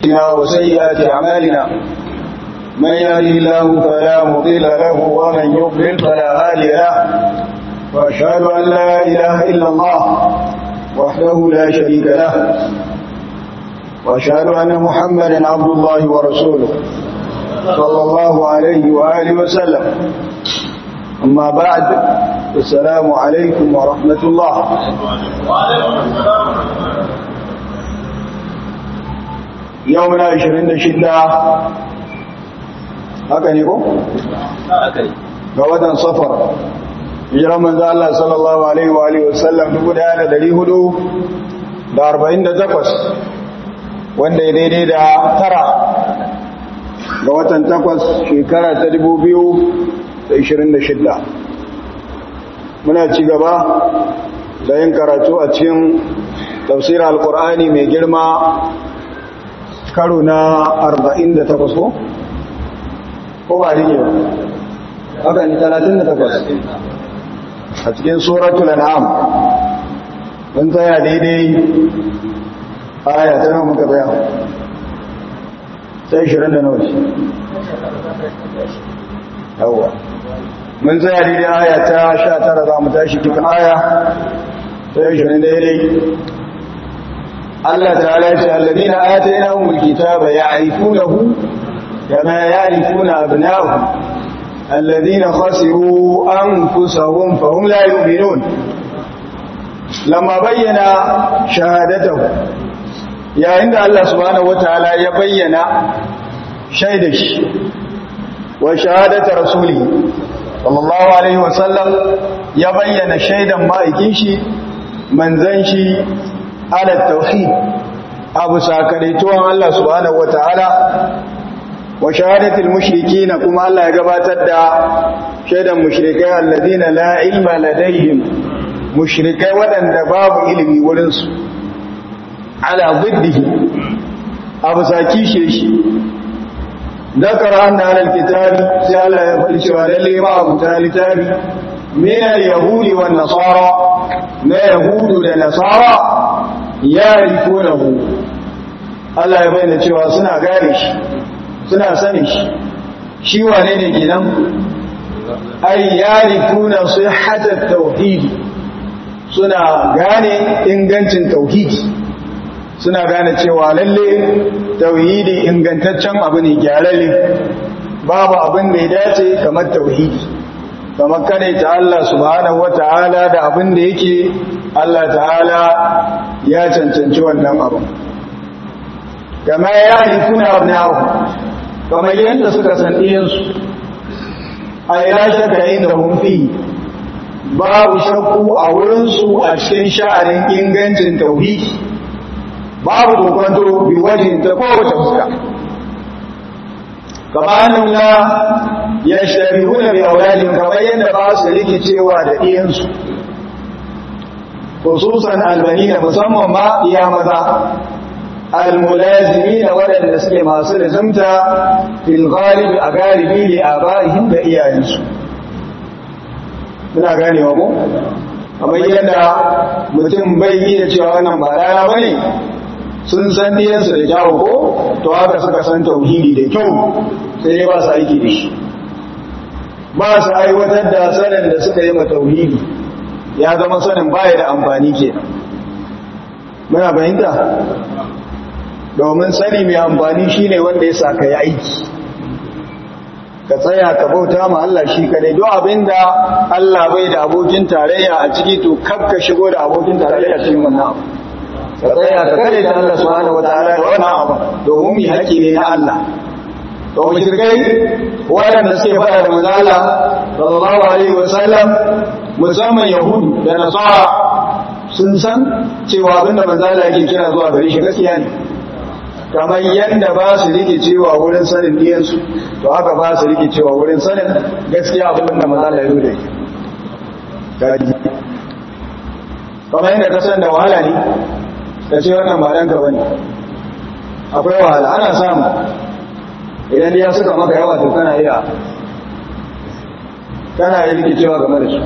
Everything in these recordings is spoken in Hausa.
وسيئات أعمالنا من يهدي الله فلا مضل له ومن يضلل فلا هادي له وأشهد أن لا إله إلا الله وحده لا شريك له وأشهد أن محمدا عبد الله ورسوله صلى الله عليه وآله وسلم أما بعد السلام عليكم ورحمة الله يومنا عشرين شدة haka ne ko? ga watan safar hijiran manzo Allah sallallahu alaihi wa alihi wasallam 1448 wanda ya daidai da tara ga watan takwas shekara ta 2026 muna ci gaba da yin karatu a cikin tafsir al-qur'ani mai girma karo na 48 ko? ko ba rike ba haka ni 38 a cikin suratul an'am mun tsaya daidai aya ta nawa muka tsaya sai 20 da nawa yawa mun tsaya daidai aya ta 19 za mu tashi cikin aya sai 20 daidai Allah ta'ala ya ce alladina atainahumul kitaba ya'rifunahu كما يعرفون أبناءهم الذين خسروا أنفسهم فهم لا يؤمنون لما بين شهادته يا عند الله سبحانه وتعالى يبين شهدش وشهادة رسوله صلى الله عليه وسلم يبين شهدا ما يكيشي منزنشي على التوحيد أبو ساكريتوان الله سبحانه وتعالى wa shahadatul mushrikina kuma Allah ya gabatar da shaidan mushrikai alladina la ilma ladaihim mushrikai wadanda babu ilimi wurin su ala ziddihi abu saki shi dakara anna alal kitabi sai Allah ya faɗi cewa lalle ma abu talitabi min al-yahudi wan nasara na yahudu da nasara yarifunahu Allah ya bayyana cewa suna gane shi suna sani shi shi wane ne gidan ay yarifuna sihhatat tauhid suna gane ingancin tauhidi suna gane cewa lalle tauhidi ingantaccen abu ne gyararre babu abin da ya dace kamar tauhidi kamar kare ta Allah subhanahu wata'ala da abin da yake Allah ta'ala ya cancanci wannan abin kama ya yarifuna abna'u kamar yadda suka san ɗiyansu a ya shakka inda hunfi babu shakku a wurinsu a cikin sha'anin ingancin tauhidi babu kokonto bi wajen ta kowace fuska kamanin na ya shari huna bi auladin kamar yadda ba su rikicewa da ɗiyansu khususan albani da musamman ma iya maza almulazimina waɗanda suke masu lazimta fil ghalib a galibi li abaihim da iyayensu muna ganewa ko kamar yadda mutum bai yi da cewa wannan ba rana bane sun san diyansu da kyawu ko to haka suka san tauhidi da kyau sai dai ba su aiki da shi ba su aiwatar da sanin da suka yi ma tauhidi ya zama sanin baya da amfani kenan muna fahimta domin sani mai amfani shine wanda ya sa ka yi aiki ka tsaya ka bauta ma Allah shi kadai don abinda Allah bai da abokin tarayya a ciki to kaf ka shigo da abokin tarayya cikin wannan abu ka tsaya ka kare da Allah subhanahu wataala da wannan abu domin mi haƙi ne na Allah to mushrikai waɗanda suke faɗa da manzo Allah sallallahu alaihi wasallam musamman yahudu da nasara sun san cewa abinda manzo Allah yake kira zuwa gare shi gaskiya ne kamar yadda ba su rike cewa wurin sanin diyansu to haka ba su rike cewa wurin sanin gaskiya abin da maza da yau da ke gadi kamar yadda ka san da wahala ne ka ce wannan ba ɗanka ba ne akwai wahala ana samu idan ya suka maka yawa to kana iya kana iya rike cewa game da su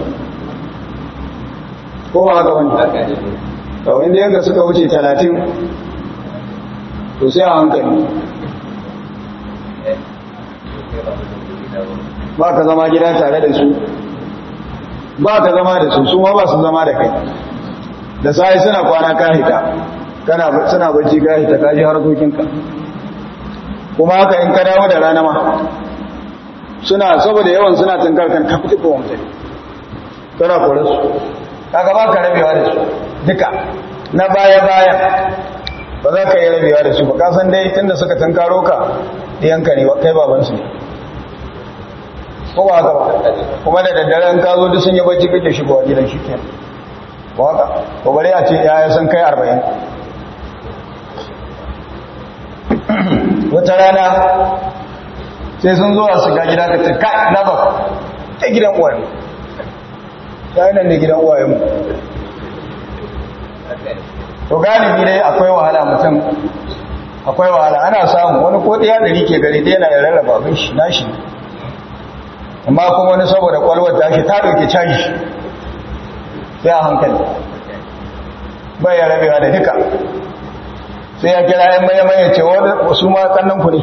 ko ba haka wani kawai inda yanka suka wuce talatin to sai a hankali ba ka zama gida tare da su ba ka zama da su su ma ba su zama da kai da sai suna kwana kahita kana suna bacci kahita ka ji harkokinka kuma haka in ka dawo da rana ma suna saboda yawan suna tunkar kan ka fiti ko mutum kana kore su kaga ba ka rabewa da su duka na baya baya ba za ka yi rabewa da su ba ka san dai tunda suka tunkaro ka ɗiyanka ne kai babansu ne ko ba haka ba kuma da daddaren ka zo duk sun yi bacci kake shigowa gidan shi ke ba haka ko bare a ce yaya sun kai arba'in wata rana sai sun zo a shiga gida ka ce kai na ba ta gidan uwa ne ta yi nan ne gidan uwa mu to galibi dai akwai wahala mutum akwai wahala ana samu wani ko ɗaya ɗari ke gari ɗaya na ya rarraba abin shi na shi amma kuma wani saboda kwalwar tashi ta ɗauke caji sai a hankali bai ya rabewa da duka sai ya kira yan maye maye ce wasu ma kannan ku ne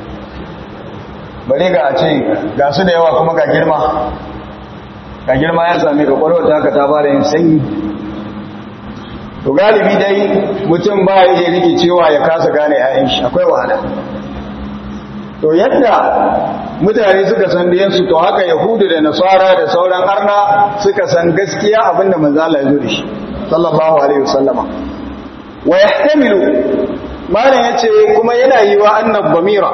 bari ga a ce ga su da yawa kuma ga girma ga girma ya same ka kwalwar ta haka ta fara yin sanyi to galibi dai mutum ba ya iya rike cewa ya kasa gane 'ya'yan shi akwai wahala to yadda mutane suka san diyansu to haka yahudu da nasara da sauran arna suka san gaskiya abinda manzo Allah ya zo da shi sallallahu alaihi wasallama wa yahtamilu malan yace kuma yana yi wa annab bamira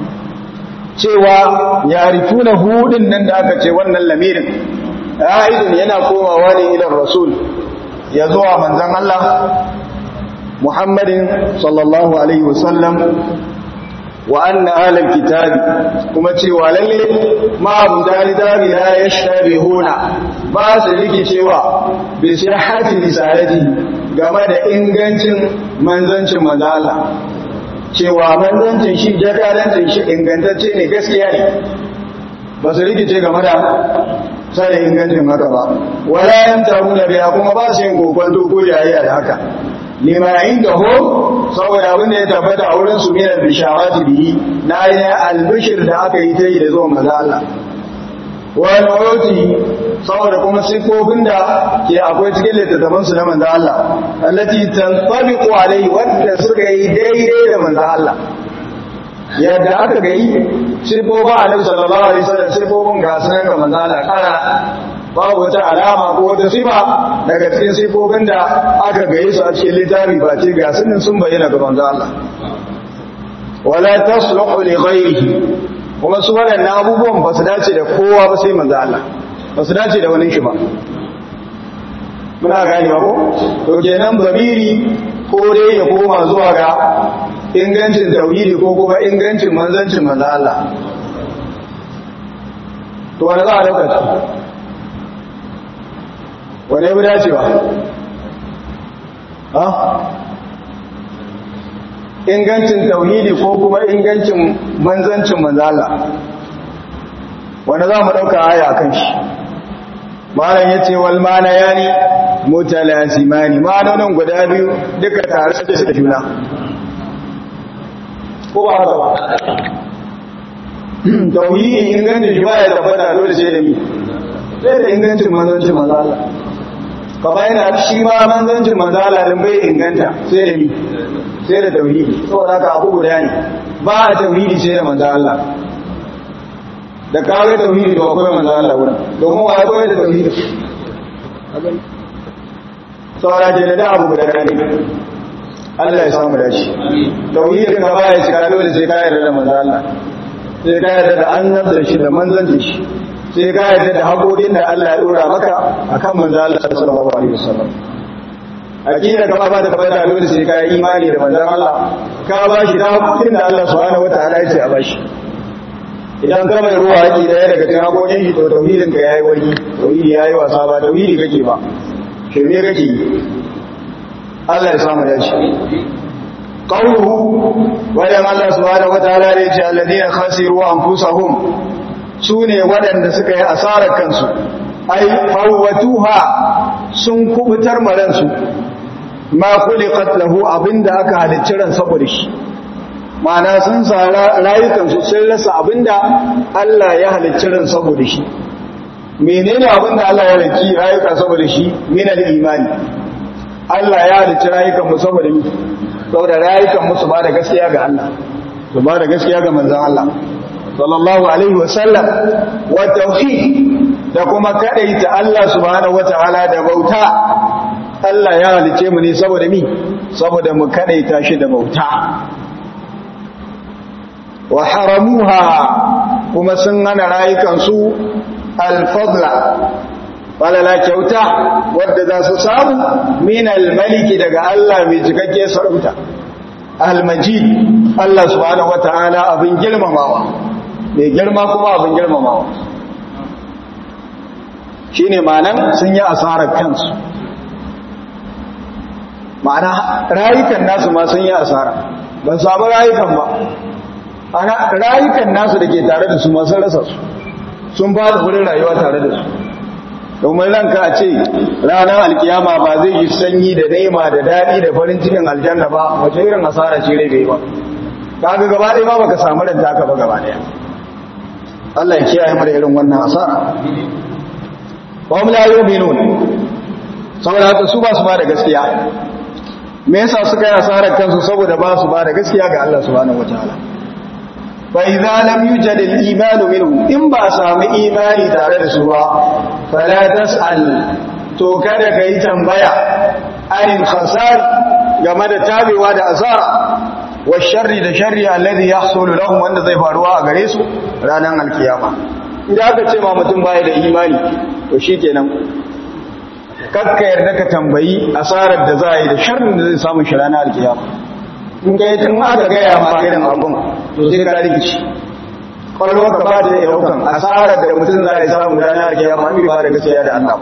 cewa yarifuna hudin nan da aka ce wannan lamirin aidun yana komawa ne ila rasul ya zuwa manzon Allah Muhammadin sallallahu alaihi wasallam wa anna ahlal kitabi kuma cewa lalle ma abu dalidabi la yashtabihuna ba su rike cewa bi sihhati risalati game da ingancin manzancin manzo Allah cewa manzancin shi jakadancin shi ingantacce ne gaskiya ne ba su rikice game da sai ingancin haka ba wala yantaruna biya kuma ba su yin kokon doko yayi da haka lima inda ho saboda abin da ya tabbata a wurin su minar bishawati bihi na yi albishir da aka yi ta yi da zuwa maza Allah wani roti saboda kuma sifofin da ke akwai cikin littattafan su na manzo Allah allati tantabiqu alai wanda suka yi daidai da manzo Allah yadda aka ga yi sifofin annabi sallallahu alaihi wasallam sifofin ga sunan ga manzo Allah kana babu wata alama ko wata sifa daga cikin sifofin da aka gaye su a cikin littafi ba ce ga sunan sun bayyana ga manzo Allah wala tasluhu li ghayrihi kuma su waɗannan abubuwan ba su dace da kowa ba sai manzo Allah ba su dace da wani shi ba muna gani ba ko to kenan babiri ko dai ya koma zuwa ga ingancin tauhidi ko kuma ingancin manzancin manzo Allah to wani za a dauka wane ya dacewa ha ingancin tauhidi ko kuma ingancin manzancin manzala wanda za mu ɗauka aya kan shi malam ya ce wal mana ya ne mutalasimani ma'anonin guda biyu duka tare suke da juna ko ba haka ba tauhidi ingancin shi ba ya tabbata dole sai da mi sai da ingancin manzancin manzala kama yana shi ma manzancin manzala din bai inganta sai da mi sai da tauhidi saboda haka abu guda ne ba a tauhidi sai da manzo Allah da kawai tauhidi ba akwai manzo Allah wurin domin wa akwai da tauhidi saboda ke da abu guda ne Allah ya samu dashi tauhidin ka baya cika dole sai ka yarda da manzo Allah sai ka yarda da annabta shi da manzancin shi sai ka yarda da haƙoƙin da Allah ya dora maka akan manzo Allah sallallahu alaihi wasallam aqida kama ba da tabbata dole sai ka yi imani da manzon Allah ka ba shi da haƙoƙin da Allah subhanahu wataala ya ce a bashi idan ka mai ruwa haƙi da ya daga cikin haƙoƙin shi to tauhidin ka yayi wani tauhidi yayi wasa ba tauhidi kake ba shirme kake Allah ya samu dace qawluhu wa ya Allah subhanahu wataala ya ce alladheena khasiru anfusahum sune waɗanda suka yi asarar kansu ai fawwatuha sun kubutar maransu ma khuliqat lahu abinda aka halicci ran saboda shi ma'ana sun sa rayukansu sun rasa abinda Allah ya halicci ran saboda shi menene abinda Allah ya halicci rayuka saboda shi min al-imani Allah ya halicci rayukan mu saboda mi saboda rayukan mu su ba da gaskiya ga Allah su ba da gaskiya ga manzon Allah sallallahu alaihi wa sallam wa tauhid da kuma kadaita Allah subhanahu wataala da bauta Allah ya halice mu ne saboda mi saboda mu kadaita shi da bauta wa haramuha kuma sun hana rayukansu alfadla falala kyauta wadda za su samu min almaliki daga Allah mai cikakke sarauta almajid Allah subhanahu wataala abin girmamawa mai girma kuma abin girmamawa shine ma'anan sun yi asarar kansu ma'ana rayukan nasu ma sun yi asara ban samu rayukan ba ana rayukan nasu da ke tare da su masu rasa su sun ba da wurin rayuwa tare da su domin ranka a ce ranar alkiyama ba zai yi sanyi da naima da daɗi da farin cikin aljanna ba wace irin asara ce rai bai ba kaga gaba ɗaya ba baka samu ranta ka ba gaba ɗaya Allah ya kiyaye mu da irin wannan asara wa hum la yu'minun saboda haka su ba su ba da gaskiya me yasa suka yi asarar kansu saboda ba su ba da gaskiya ga Allah subhanahu wataala fa idza lam yujad al iman minhum in ba samu imani tare da su ba fala tasal to kada kai tambaya anil khasar game da tabewa da asara wa sharri da sharri alladhi yahsulu lahum wanda zai faruwa a gare su ranar alkiyama idan aka ce ma mutum baya da imani to shikenan kakka yarda ka tambayi asarar da za a yi da sharrin da zai samu shi ranar alkiyama in ga tun aka gaya ma irin abun to sai ka rikici kwallo ka ba da yaukan asarar da mutum za a yi samu ranar alkiyama an ba da gaskiya da Allah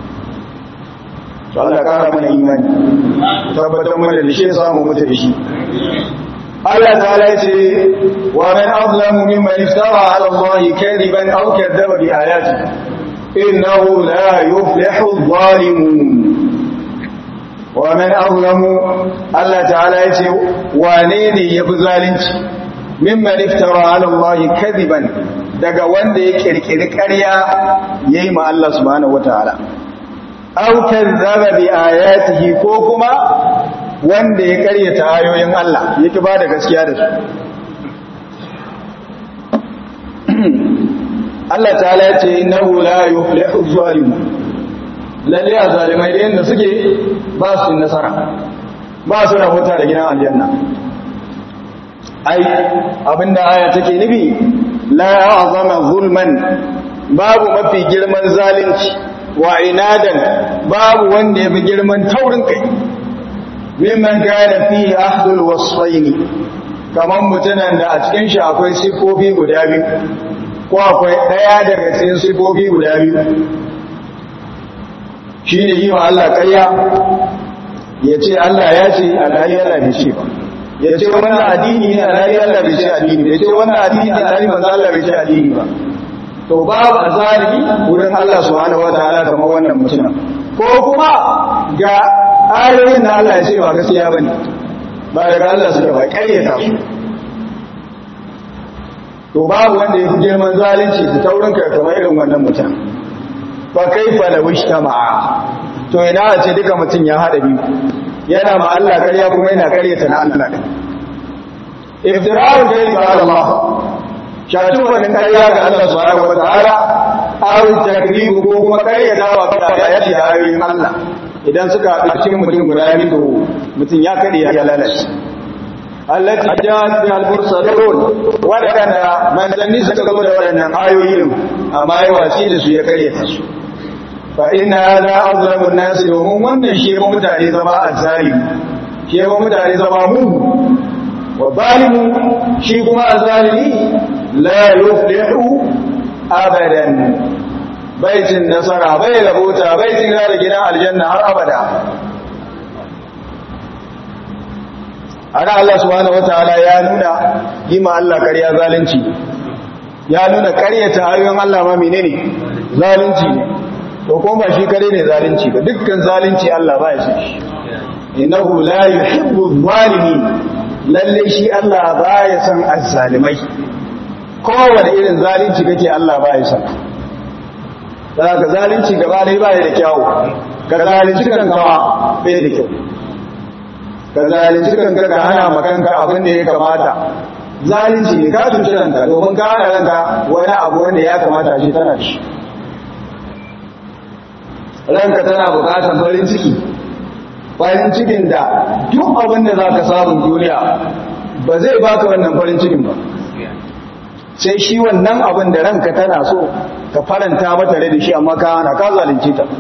to Allah kara mana imani tabbatar mana da shi ya samu mutu da shi Allah ta'ala ya ce wa man azlamu mimman iftara ala Allah kadiban aw kadzaba bi ayatihi إنه لا يفلح الظالمون ومن أظلم الله تعالى يقول وانيني يبظالنش ممن افترى على الله كذبا daga wanda ya kirkiri ƙarya yayi ma Allah subhanahu wataala aw kazzaba bi ayatihi ko kuma wanda ya ƙaryata ayoyin Allah yake ba da gaskiya da su Allah ta'ala ya ce innahu la yuflihu zalimun lalle a zalimai da yanda suke ba su nasara ba su rahuta da gidan aljanna ai abinda aya take nufi la azama zulman babu mafi girman zalunci wa inadan babu wanda yafi girman taurin kai mimman kana fi ahdul wasfaini kaman mutanen da a cikin shi akwai sifofi guda biyu ko akwai ɗaya daga cikin sifofi guda biyu shi ne yi wa Allah ƙarya ya ce Allah ya ce alhali Allah bai ce ba ya ce wannan addini ne alhali Allah bai ce addini ya ce wannan addini ne alhali manzo Allah bai ce addini ba to babu azalimi wurin Allah subhanahu wataala kamar wannan mutum ko kuma ga ayoyin da Allah ya ce ba gaskiya bane ba daga Allah suka ba ƙaryata su to babu wanda ya fi girman zalunci da taurin kai kamar irin wannan mutum ba kai fa da wishtama'a to ina a ce duka mutum ya haɗa biyu yana ma Allah ƙarya kuma yana ƙaryata na Allah ɗin iftira'un da yi ba Allah shatu wani ƙarya ga Allah subhanahu wa ta'ala aw takribu ko kuma ƙaryata wa ga ayati da ayoyin Allah idan suka haɗu cikin mutum guda biyu to mutum ya ƙarya ya lalace التي جاءت بها المرسلون wadanda manzanni suka gaba da waɗannan ayoyin amma yi wasi da su ya kare ta su fa ina hada azlamu nasi domin wannan shi ba mutane zama azzalimi shi ba mutane zama mu wa zalimu shi kuma azzalimi la yuflihu abadan baitin nasara bai rabota baitin da gidan aljanna har abada ana Allah subhanahu wataala ya nuna yi ma Allah ƙarya zalunci ya nuna ƙaryata ayoyin Allah ma menene zalunci ne to kuma ba shi kare ne zalunci ba dukkan zalunci Allah ba ya san shi innahu la yuhibbu zalimin lalle shi Allah baya son azzalimai kowane irin zalunci kake Allah baya son daga zalunci gaba dai baya da kyawu ka zalunci kanka bai da kyau ka zalunci kanka ka hana makanka abin da ya kamata zalunci ne ka cuci ranka domin ka hana ranka wani abu wanda ya kamata shi tana da shi ranka tana bukatar farin ciki farin cikin da duk abin da za ka samun duniya ba zai baka wannan farin cikin ba sai shi wannan abin da ranka tana so ka faranta mata rai da shi amma ka hana ka zalunci ta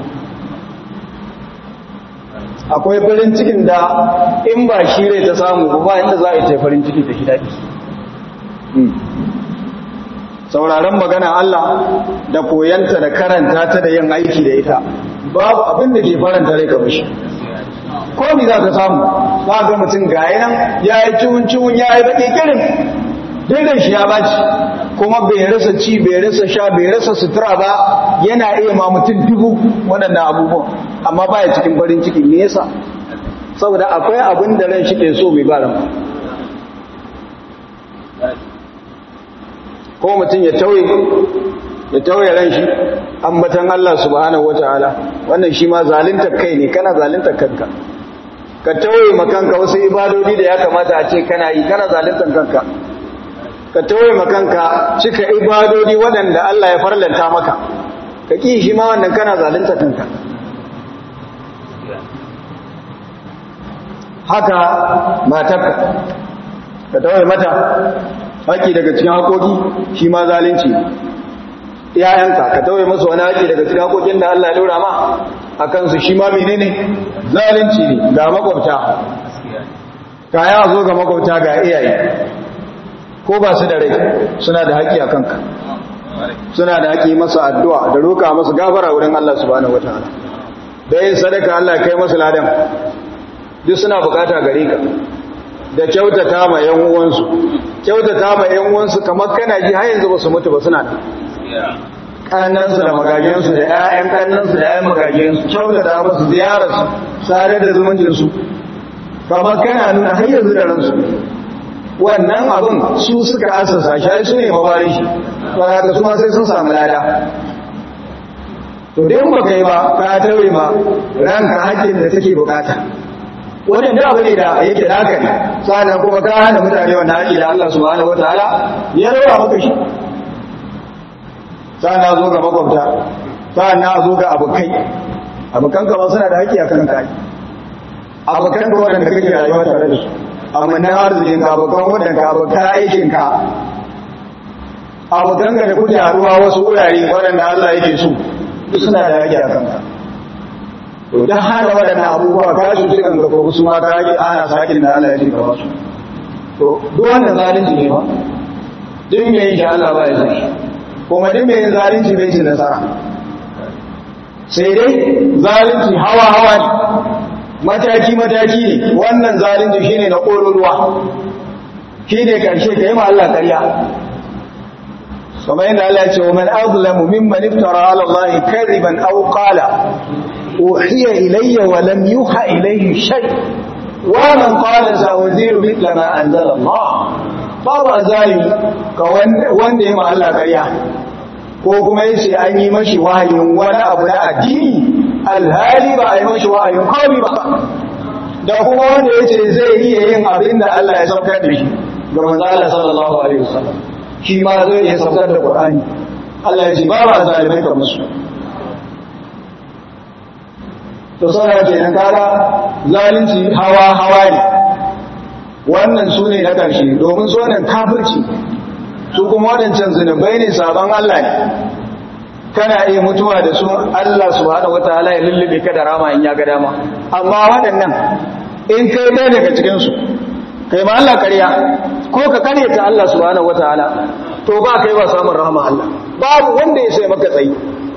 akwai farin cikin da in ba shi rai ta samu ba inda za a yi ta farin ciki ta shi daɗi sauraron magana Allah da koyanta da karanta ta da yin aiki da ita babu abin da ke faranta rai kamar shi ko mi za ka samu za ga mutum ga nan ya yi ciwon ciwon ya yi baƙi kirin daidan shi ya baci kuma bai rasa ci bai rasa sha bai rasa sutura ba yana iya ma mutum dubu waɗannan abubuwan amma baya cikin farin ciki me yasa saboda akwai abin da ran shi ke so bai ba ran ko mutum ya tauye ya tauye ran shi ambatan Allah subhanahu wataala wannan shi ma zalunta kai ne kana zalunta kanka ka tauye makanka wasu ibadodi da ya kamata a ce kana yi kana zalunta kanka ka tauye makanka cika ibadodi waɗanda Allah ya farlanta maka ka ki shi ma wannan kana zalunta kanka haka matarka ka tauye mata haƙi daga cikin haƙoƙi shi ma zalunci iyayenka ka tauye masu wani haƙi daga cikin haƙoƙin da Allah ya ɗora ma a kansu shi ma mene ne zalunci ne ga makwabta kaya zo ga makwabta ga iyaye ko ba su da rai suna da haƙi a kanka suna da haƙi masa addu'a da roƙa masa gafara wurin Allah subhanahu wataala da yin sadaka Allah kai masu ladan duk suna bukata gare ka da kyautata ma ‘yan uwansu, kyautata ma ‘yan uwansu kamar kana ji har yanzu ba su mutu ba suna da. Ƙannansu da magajensu da ‘ya'yan ƙannansu da ‘ya'yan magajensu, kyautata musu ziyararsu, sare da zumuncinsu, kamar kana nuna har yanzu da ransu. Wannan abin su suka asasa shi, su ne mabarin shi, ba haka su ma sai sun samu lada. To dai ba kai ba, ka taure ma ranka hakkin da take bukata. wannan da abu ne da yake da haka ne sannan kuma ka hana mutane wannan haƙi da Allah subhanahu wataala ya rawa maka shi sannan zo ga makwabta sannan zo ga abokai abokan ka ba suna da haƙi akan kai abokan ka wanda kake rayuwa tare da su amma na arzikin ka abokan wanda ka abokan aikin ka abokan ka da kuke haruwa wasu wurare waɗanda Allah yake so duk suna da haƙi akan ka to dan hana waɗannan abubuwa ka su cikin ga ko su ma ka yi ana sakin da Allah ya ji gaba su to duk wannan zalunci ne ba duk me yin Allah ba ya zai kuma duk me yin zalunci bai ci nasara sai dai zalunci hawa hawa ne mataki mataki ne wannan zalunci shine na kololuwa shine karshe ka yi ma Allah ƙarya kamar yadda Allah ya ce wa man azlamu mimman iftara ala Allah kadiban aw qala أوحي إلي ولم يوحى إليه شيء ومن قال سأزير مثل ما أنزل الله babu azali ka wanda ya Allah ƙarya ko kuma yace an yi mashi wahayin wani abu na addini alhali ba a yi mashi wahayin komai ba da kuma wanda yace zai iya yin abin da Allah ya saukar da shi ga manzo Allah sallallahu alaihi wasallam shi ma zai iya saukar da Qur'ani Allah ya ce babu azalimai kamar su to saboda kenan kaga zalunci hawa hawa ne wannan su ne na ƙarshe domin su wannan kafirci su kuma waɗancan zunubai ne sabon Allah ne kana iya mutuwa da su Allah subhanahu wataala ya lullube ka da rama in ya ga dama amma waɗannan in kai ɗaya daga cikin su kai ma Allah ƙarya ko ka kare ta Allah subhanahu wataala to ba kai ba samun rahama Allah babu wanda ya sai maka tsayi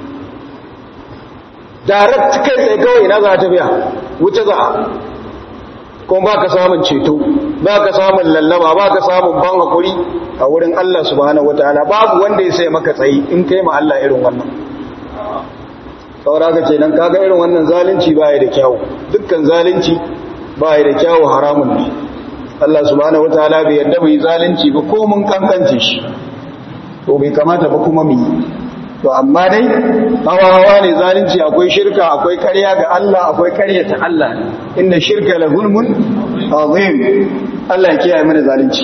direct kai tsaye kawai na za ta biya wuce za a kuma ba ka samun ceto ba ka samun lallaba ba ka samun ban hakuri a wurin Allah subhanahu wataala babu wanda ya sai maka tsayi in kai ma Allah irin wannan saura ka ce nan kaga irin wannan zalunci ba ya da kyawu dukkan zalunci ba ya da kyawu haramun ne Allah subhanahu wataala bai yarda bai zalunci ba ko mun kankance shi to bai kamata ba kuma mu to amma dai hawa hawa ne zalunci akwai shirka akwai ƙarya ga Allah akwai ƙarya ta Allah inda shirka la zulmun azim Allah ya kiyaye mana zalunci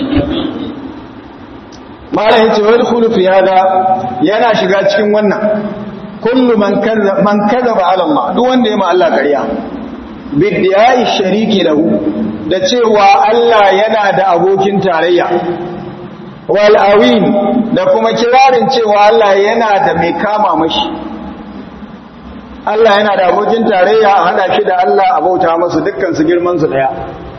mala yace wal khulu fi hada yana shiga cikin wannan kullu man kazzaba man kazzaba ala Allah duk wanda ya ma Allah ƙarya bidiyai shariki lahu da cewa Allah yana da abokin tarayya wal awin da kuma kirarin cewa Allah yana da mai kama mashi Allah yana da abokin tarayya a hada shi da Allah a bauta masa dukkan su girman su daya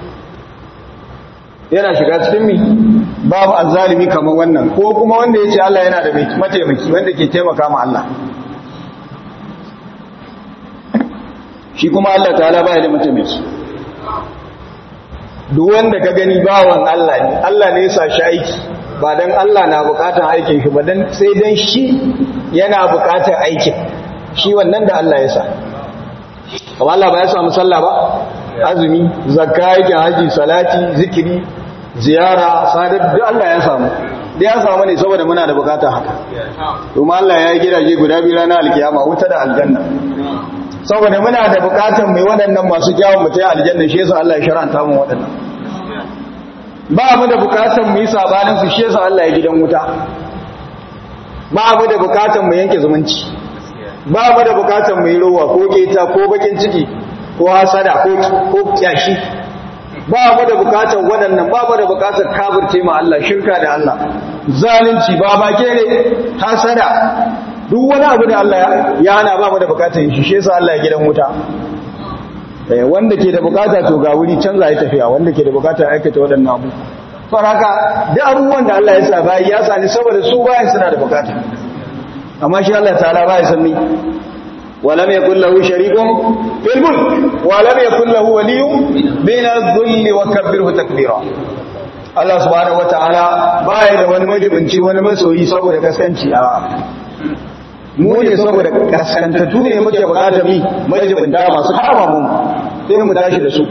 yana shiga cikin mi babu azzalimi kamar wannan ko kuma wanda yace Allah yana da mai mataimaki wanda ke taimaka ma Allah shi kuma Allah ta'ala baya da mataimaki duk wanda ka gani bawan Allah ne Allah ne ya sa shi aiki ba dan Allah na bukatar aikin shi ba dan sai dan shi yana bukatar aikin shi wannan da Allah ya sa amma Allah ba ya samu sallah ba azumi zakka yake haji salati zikiri ziyara sadar duk Allah ya samu da ya samu ne saboda muna da bukatar haka kuma Allah ya yi gidaje guda biyu ranar alkiyama wuta da aljanna saboda muna da bukatar mai waɗannan masu kyawun mutai aljanna shi yasa Allah ya sharanta mu waɗannan ba mu da bukatar mu yi sabanin su shi yasa Allah ya gidan wuta ba mu da bukatar mu yanke zumunci ba mu da bukatar mu yi rowa ko keta ko bakin ciki ko hasada ko ko kyashi ba mu da bukatar waɗannan ba mu da bukatar kafirce ma Allah shirka da Allah zalunci ba ba ke ne hasada duk wani abu da Allah ya hana ba mu da bukatar shi shi yasa Allah ya gidan wuta eh wanda ke da bukata to ga wuri canza ya tafiya wanda ke da bukata aikata waɗannan abu far haka duk abubuwan da Allah ya sa bayi ya sani saboda su bayan suna da bukata amma shi Allah ta'ala ba ya san ni ولم يكن له شريك في الملك ولم يكن له ولي من الذل وكبره تكبيرا Allah subhanahu wataala baya da wani majibinci wani masoyi saboda kaskanci a mu ne saboda kaskantattu ne muke bukatar mi majibinta masu kama mu sai mu tashi da su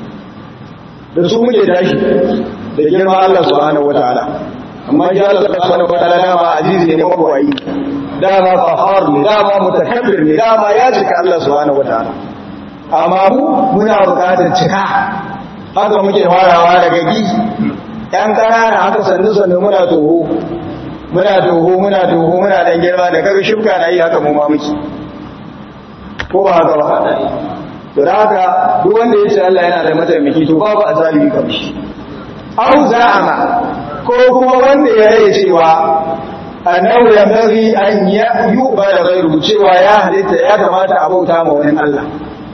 da su muke tashi da girma Allah subhanahu wataala amma shi Allah subhanahu wataala dama azizi ne mabawai dama fahar ne dama mutakabbir ne dama ya cika Allah subhanahu wataala amma mu muna bukatar cika haka muke farawa daga gi yan ƙanana haka sannu sannu muna toho muna toho muna toho muna dan girma da kaga shibka na yi haka mu ma muke ko ba haka ba to da haka duk wanda ya ce Allah yana da mataimaki to babu azalimi kamar shi au za'ama ko kuma wanda ya rage cewa annahu yanbaghi an yu'bada ghayru cewa ya halitta ya kamata a bauta ma wani Allah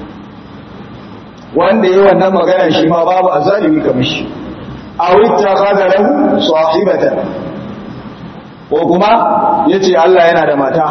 wanda yayi wannan magana shi ma babu azalimi kamar shi aw ittakhadha lahu sahibatan ko kuma yace Allah yana da mata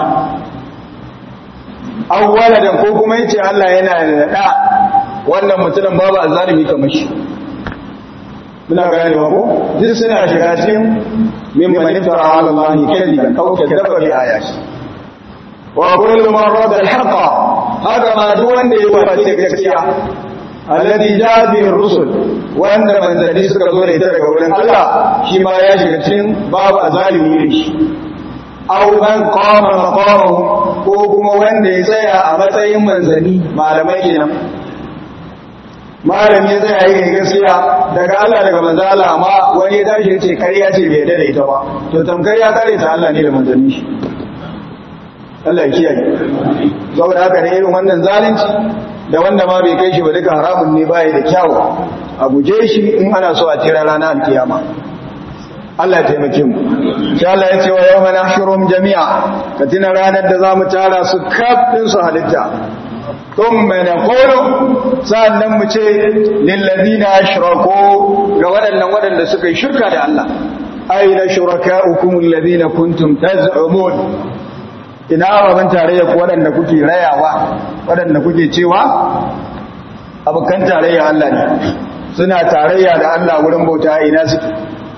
aw waladan ko kuma yace Allah yana da da wannan mutumin babu azalimi kamar shi muna gane wa ko duk suna shiga cikin min man iftara ala Allah kadiban aw kadaba bi ayati wa kullu man rada al-haqq hada ma duk wanda ya wace gaskiya alladhi jaa bihi ar-rusul wanda manzali suka zo da ita daga wurin Allah shi ma ya shiga cikin babu azalimi ne shi aw man qama maqamahu ko kuma wanda ya tsaya a matsayin manzani malamai kenan malami ya tsaya yi gaskiya daga Allah daga manzo Allah amma wani ya tashi yace kariya ce bai da ita ba to tamkar ya kare ta Allah ne da manzanni shi Allah ya kiyaye saboda haka ne irin wannan zalunci da wanda ma bai kai shi ba duka haramun ne bai da kyawu a guje shi in ana so a tira ranar alkiyama Allah ya taimake mu sai Allah ya ce wa yawma nahshurum jami'a ka tuna ranar da zamu tara su kafin su halitta thumma naqulu sannan mu ce lil ladina ashraku ga waɗannan waɗanda suka yi shirka da Allah aina shurakaukum alladhina kuntum taz'umun ina ababen tarayya ku waɗanda kuke rayawa waɗanda kuke cewa abokan tarayya Allah ne suna tarayya da Allah wurin bauta ina suke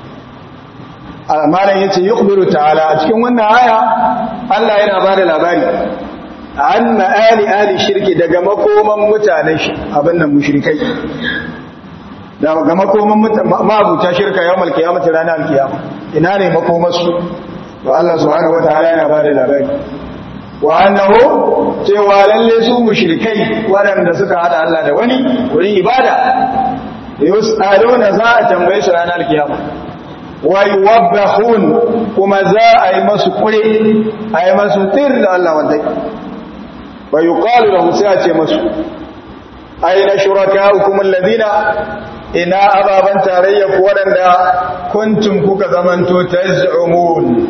malam yace yukhbiru ta'ala a cikin wannan aya Allah yana ba da labari an ma'ali ali shirki daga makoman mutanen shi abin nan mushrikai da ga makoman mabuta shirka yawmal qiyamati ranar alkiyama ina ne makomarsu to Allah subhanahu wataala yana ba da labari wa annahu cewa lalle su mushrikai waɗanda suka hada Allah da wani wurin ibada yus'aluna za a tambaye su ranar alkiyama wa yuwabbahun kuma za a yi masu kure a yi masu tir da Allah wanda wa yuqalu lahum sai a ce masu aina shurakaukum alladhina ina ababan tarayya ku waɗanda kuntum kuka zamanto taz'umun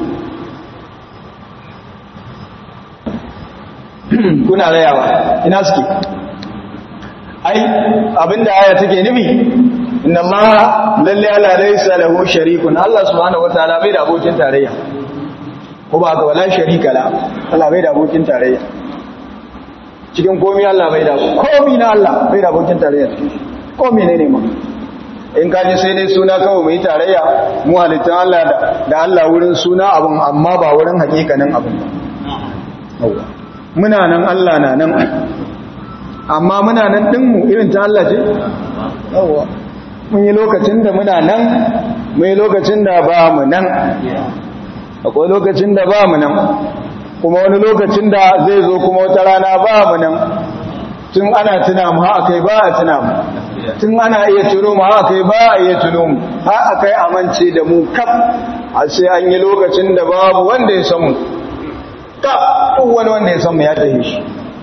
kuna rayawa ina suke ai abinda aya take nufi inna allaha lalle ala laysa lahu sharikun allah subhanahu wataala bai da abokin tarayya ko ba ga wala sharika la allah bai da abokin tarayya cikin komai allah bai da komai na allah bai da abokin tarayya cikin komai ne ne ma in ka ji sai dai suna kawai mai tarayya mu halittan allah da allah wurin suna abun amma ba wurin hakikanin abun ba muna nan Allah na nan amma muna nan ɗinmu irin ta Allah ce? yawwa mun yi lokacin da muna nan mun yi lokacin da ba mu nan akwai lokacin da ba mu nan kuma wani lokacin da zai zo kuma wata rana ba mu nan tun ana tuna mu ha kai ba a tuna mu tun ana iya tuno mu ha kai ba a iya tuno mu ha kai amince da mu kaf a sai an yi lokacin da babu wanda ya san mu ta duk wani wanda ya san mu ya tafi shi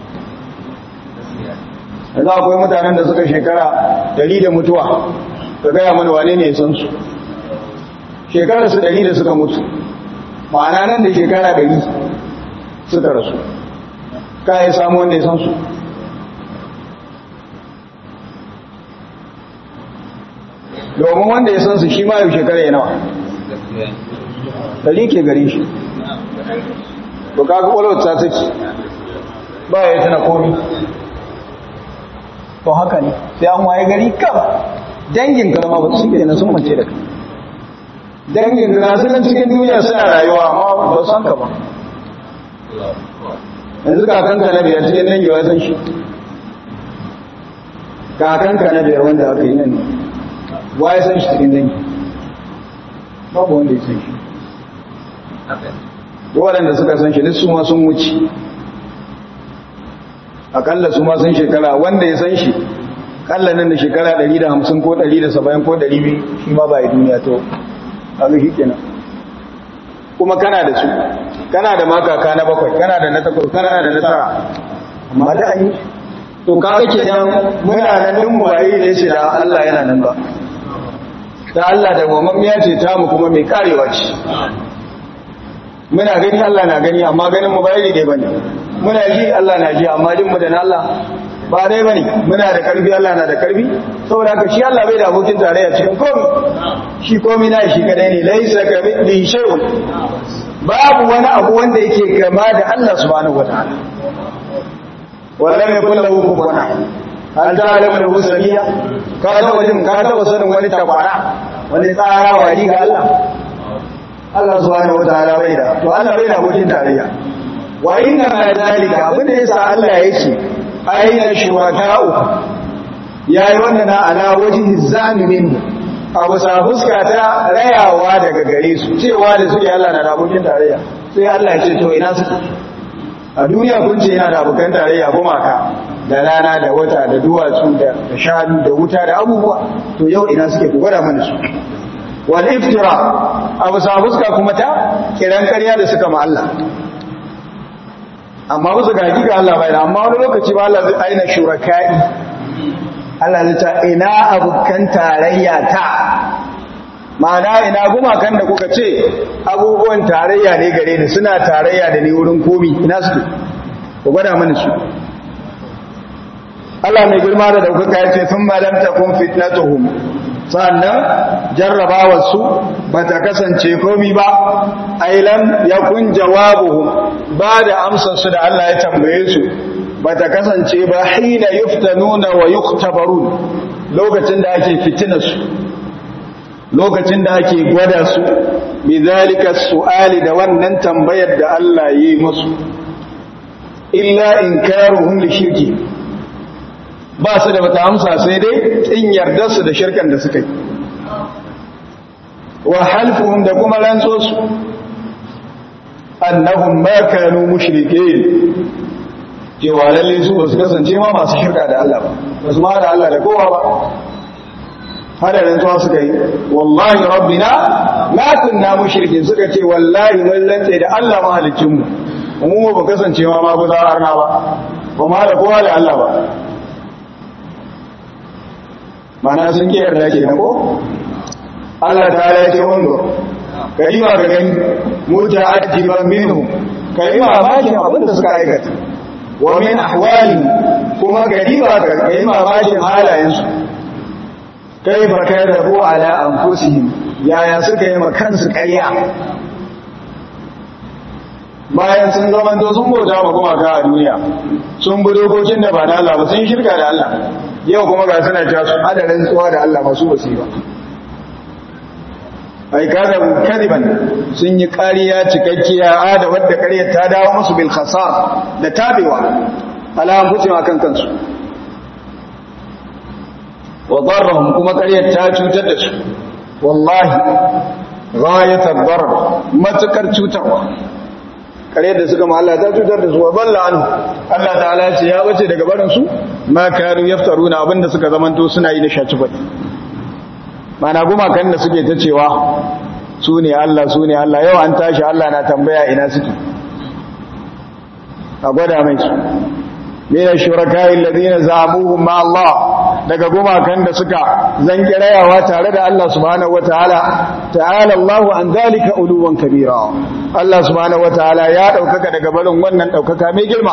yanzu akwai mutanen da suka shekara dari da mutuwa ka gaya mana wane ne ya san su shekarar su dari da suka mutu ma'ana nan da shekara dari suka rasu ka yi samu wanda ya san su domin wanda ya san su shi ma yau shekara ya nawa dari ke gare shi to kaga kwalwar ta take ba ya tana komi to haka ne sai an waye gari kam dangin karama ba su ke sun mace da kai dangin ka su nan cikin duniya suna rayuwa amma ba san ka ba yanzu kakanka na biyar cikin dangi wa san shi kakanka na biyar wanda aka yi nan wa ya san shi cikin dangi babu wanda ya san shi waɗanda suka san shi duk su ma sun wuce akalla su ma sun shekara wanda ya san shi kalla nan da shekara 150 ko 170 ko 200 shi ma ba yi duniya to kaga shi kenan kuma kana da su kana da makaka na bakwai kana da na takwas kana da na tara amma da an yi to kaga kenan muna nan din mu bai ne shi da Allah yana nan ba da Allah da gwamnati ce ta mu kuma mai karewa ce muna gani Allah na gani amma ganin mu bai dai bane muna ji Allah na ji amma jin mu da na Allah ba dai bane muna da karfi Allah na da karfi saboda haka shi Allah bai da abokin tarayya cikin komai shi komai na shi kadai ne laisa ka bi shay'un babu wani abu wanda yake kama da Allah subhanahu wataala wallahi yakul lahu kufuwan ahad hal ta'lamu lahu samia ka ta wajen ka ta sanin wani takwara wani tsara wani ga Allah Allah subhanahu wataala bai da to Allah bai da abokin tarayya wa inna ma zalika abinda yasa Allah yake aina shuraka'u yayi wannan na ala wajhi zalimin abu sa fuska ta rayawa daga gare su cewa da suke Allah na da abokin tarayya sai Allah ya ce to ina su a duniya kun ce yana da abokan tarayya gumaka da rana da wata da duwatsu da shanu da wuta da abubuwa to yau ina suke ku gwada mana su wal iftira abu sa fuska kuma ta kiran ƙarya da suka ma Allah amma musu ga hakika Allah bai da amma wani lokaci ba Allah zai aina shuraka'i Allah zai ta ina abukan tarayya ta ma'ana ina gumakan da kuka ce abubuwan tarayya ne gare ni suna tarayya da ni wurin komi ina suke ku gwada mana su Allah mai girma da daukaka ya ce sun malam takun fitnatuhum sannan jarrabawarsu ba ta kasance komi ba ailan ya kun jawabuhum ba da amsarsu da Allah ya tambaye su ba ta kasance ba hina yuftanuna wa yuktabarun lokacin da ake fitinarsu lokacin da ake gwada su bi zalika su'ali da wannan tambayar da Allah yi musu illa inkaruhum li shirki ba su da bata amsa sai dai in yarda su da shirkan da suka yi wa halfuhum da kuma rantsosu annahum ma kanu mushrikeen cewa lalle su ba su kasance ma masu shirka da Allah ba ba su ma da Allah da kowa ba hada rantsuwa suka yi wallahi rabbina ma kunna mushrikin suka ce wallahi mun rantsa da Allah mahaliccin mu mu ba kasance ma ma guza arna ba ba ma da kowa da Allah ba mana sun ki yarda ke ko Allah ta ya ce wando kai ma ga gani muta'addiban minhum kai ma bakin abin da suka aikata wa min ahwali kuma gari ba ga kai ma bakin halayensu kai ba kai rabu ala anfusihim yaya suka yi ma kansu ƙarya bayan sun zama to sun bauta ma kuma ka a duniya sun bi dokokin da ba na Allah ba sun shirka da Allah yau kuma ga suna cewa su adadin tsuwa da Allah masu wasi ba ai kaga kadiban sun yi ƙariya cikakkiya a da wadda ƙaryar ta dawo musu bil khasar da tabewa ala anfusihim akan kansu wa darrahum kuma ƙaryar ta cutar da su wallahi ghayatar darar matukar cutarwa ƙaryar da suka ma Allah ta cutar da su wa balla anhu Allah ta'ala ya ce ya bace daga barin su ma kanu yaftaruna abinda suka zamanto suna yi da shaci faɗi mana gumakan da suke ta cewa su ne Allah su ne Allah yau an tashi Allah na tambaya ina suke a gwada mai su mina shuraka'i alladhina za'amuhum ma Allah daga gumakan da suka zanki rayawa tare da Allah subhanahu wataala ta'ala Allah an zalika uluwan kabira Allah subhanahu wataala ya daukaka daga barin wannan daukaka mai girma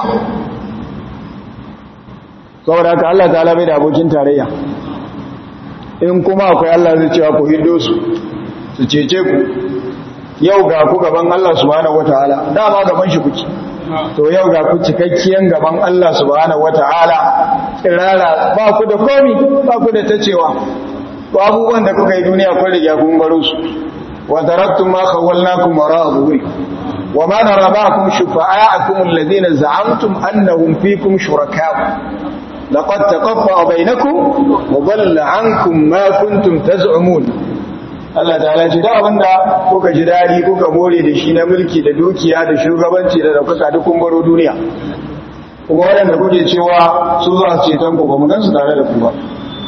saboda haka Allah ta'ala bai da abokin tarayya in kuma akwai Allah zai cewa ku hido su su cece ku yau ga ku gaban Allah subhanahu wataala dama gaban shi kuke to yau ga ku cikakkiyan gaban Allah subhanahu wata'ala tsirara ba ku da komi ba ku da tacewa ko abubuwan da kuka yi duniya kun riga kun baro su wa taraktum ma khawalnakum wara'a zuhurikum wa ma nara ma'akum shufa'a'akum alladhina za'amtum annahum fikum shuraka'u laqad taqaffa'a bainakum wa dhalla 'ankum ma kuntum taz'umun Allah ta'ala ce da abinda kuka ji dadi kuka more da shi na mulki da dukiya da shugabanci da daukaka duk kun baro duniya kuma waɗanda kuke cewa su za su ceton ku ba mu gansu tare da ku ba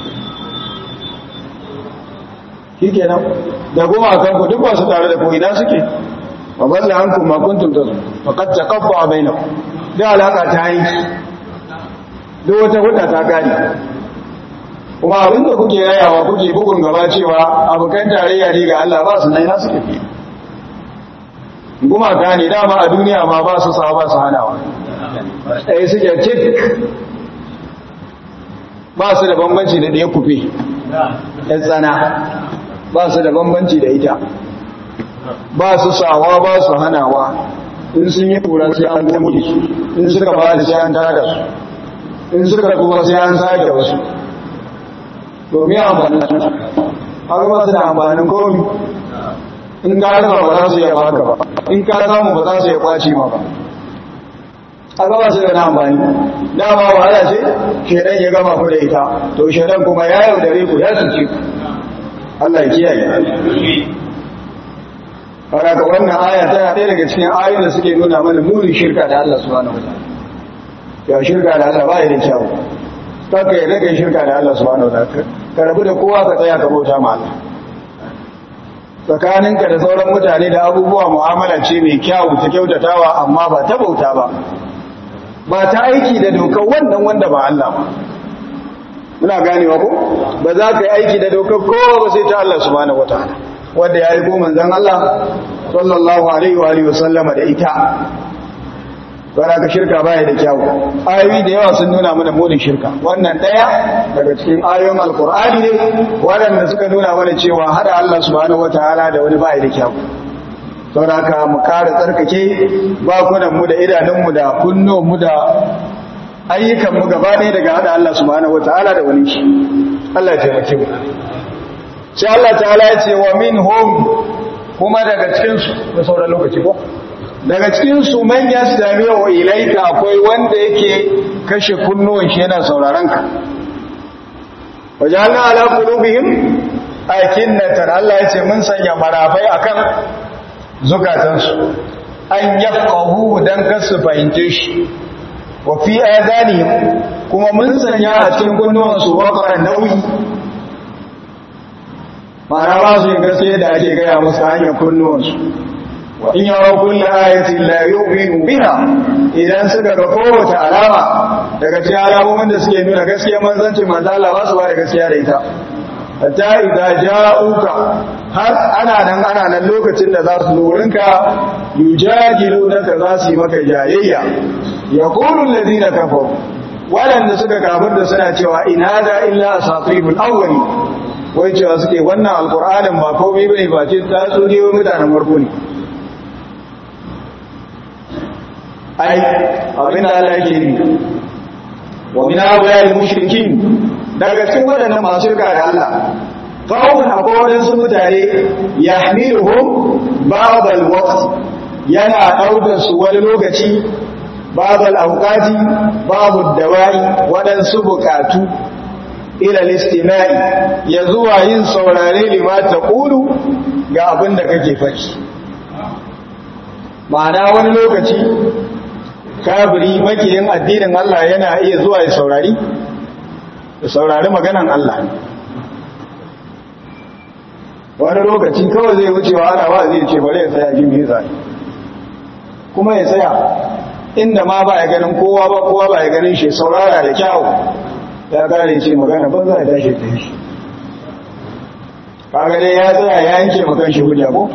shikenan da goma kan ku duk ba su tare da ku ina suke wa balla ankum ma kuntum tazu faqad taqaffa bainakum da alaka ta yi duk wata hudda ta gani kuma abinda kuke yayawa kuke bugun gaba cewa abokan tarayya ne ga Allah ba su nan na suke fi gumaka ne dama a duniya ma ba su sa ba su hanawa ɗaya suke cik ba su da bambanci da ɗaya kufe ɗan tsana ba su da bambanci da ita ba su sawa ba su hanawa in sun yi kura sai an gami su in suka ba da sai an tada su in suka kuma sai an sake wasu domin amfanin su haka ba su da amfanin komi in ka rasa ba za su iya baka ba in ka samu ba za su iya kwaci ma ba haka ba su da na amfani dama wahala ce shaidan ya gama ku da ita to shaidan kuma ya yaudare ku ya cuce ku Allah ya kiyaye Karaka wannan aya tana ɗaya daga cikin ayoyin da suke nuna mana murin shirka da Allah subhanahu wa ta'ala. Ya shirka da Allah ba ya da kyau. Kaka ya rage shirka da Allah subhanahu wa ta'ala. Ka rabu da kowa ka tsaya ka bauta ma Allah. Tsakaninka da sauran mutane da abubuwa mu'amala ce mai kyau ta kyautatawa amma ba ta bauta ba. Ba ta aiki da dokar wannan wanda ba Allah ba. Muna ganewa ko? Ba za ka yi aiki da dokar kowa ba sai ta Allah subhanahu wa ta'ala. wadda ya yi ko manzan Allah sallallahu alaihi wa alihi wasallama da ita bara ka shirka baya da kyau ayoyi da yawa sun nuna mana munin shirka wannan daya daga cikin ayoyin alqur'ani ne waɗanda suka nuna mana cewa hada Allah subhanahu wataala da wani baya da kyau saboda haka mu kare tsarkake bakunan mu da idanun mu da kunnuwan mu da ayyukan mu gaba ɗaya daga hada Allah subhanahu wataala da wani shi Allah ya taimake mu sai Allah ta'ala ya ce wa minhum kuma daga cikinsu da sauran lokaci ko daga cikinsu man yastami'u ilayka akwai wanda yake kashe kunnuwan shi yana sauraron ka wajalna ala qulubihim akinnatan Allah yace mun sanya marafai akan zukatansu an yafqahu dan kasu fahimce shi wa fi adanihim kuma mun sanya a cikin kunnuwansu waqran nauyi ma'ana ba su yin gaske da ake gaya musu hanyar kunnuwansu wa in yawon kulle ayatin la yu'minu biha idan suka ga kowace alama daga cikin alamomin da suke nuna gaskiya manzanci manzo Allah ba su ba da gaskiya da ita hatta idza ja'uka har ana nan ana nan lokacin da za su lurinka yujadilunaka za su yi maka jayayya yaqulu alladhina kafaru waɗanda suka kafir da suna cewa in hada illa asatirul awwali wai cewa suke wannan alqur'anin ba komai bane ba ce ta tsuriyo mutanen farko ne ai abin da Allah yake yi wa min awwal mushrikin daga cikin waɗannan masu shirka da Allah qawmun akwai wadansu mutane yahmiluhum ba'd al-waqt yana ɗaukar su wani lokaci ba'd al-awqati babu dawai waɗansu bukatu ila al-istima'i ya zuwa yin saurare lima taqulu ga abin da kake faɗi ma'ana wani lokaci kafiri makiyin addinin Allah yana iya zuwa ya saurari ya saurari maganan Allah wani lokaci kawai zai wucewa ana ba zai ce bari ya tsaya jin mai kuma ya tsaya inda ma ba ya ganin kowa ba kowa ba ya ganin shi saurara da kyawu ya kare ce magana ban za a tashi ta shi kaga dai ya tsaya ya yanke makan shi hujja ko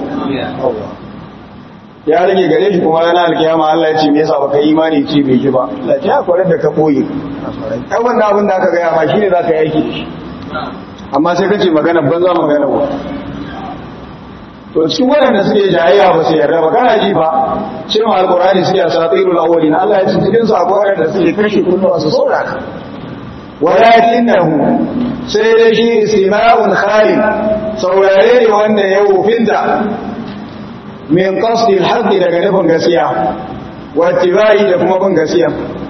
ya rage gare shi kuma ranar alkiyama Allah ya ce me yasa baka imani ce bai ji ba Allah ya kwarar da ka boye ai wannan abin da aka gaya ma shine zaka yi aiki da shi amma sai kace magana banza magana ba to cikin waɗanda suke jayayya ba su yarda ba kana ji ba cewa alqur'ani suke asatirul awwalin Allah ya ce cikin su akwai waɗanda suke kashe kullu su sauraka walakinahu sai dai shi istima'un khalid saurare ne wanda ya wufinta min qasdi al daga nufin gaskiya wa tibai da kuma bin gaskiya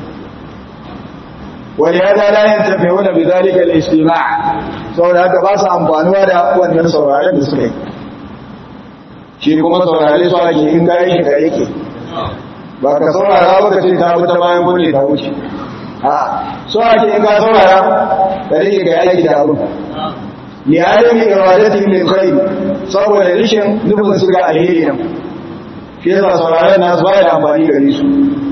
ولهذا لا ينتفعون بذلك الاجتماع saboda haka ba su amfanuwa da wannan sauraren da suka yi shi kuma saurare su ake in kayan shi da yake ba ka saurara ba ka ce ta wuta bayan kunne ta wuce a so ake in ka saurara ka rike ga yaki da abu ni adami iradatin lil khair saboda rishin nufin su ga alheri nan shi yasa sauraren nasu ba da amfani gare su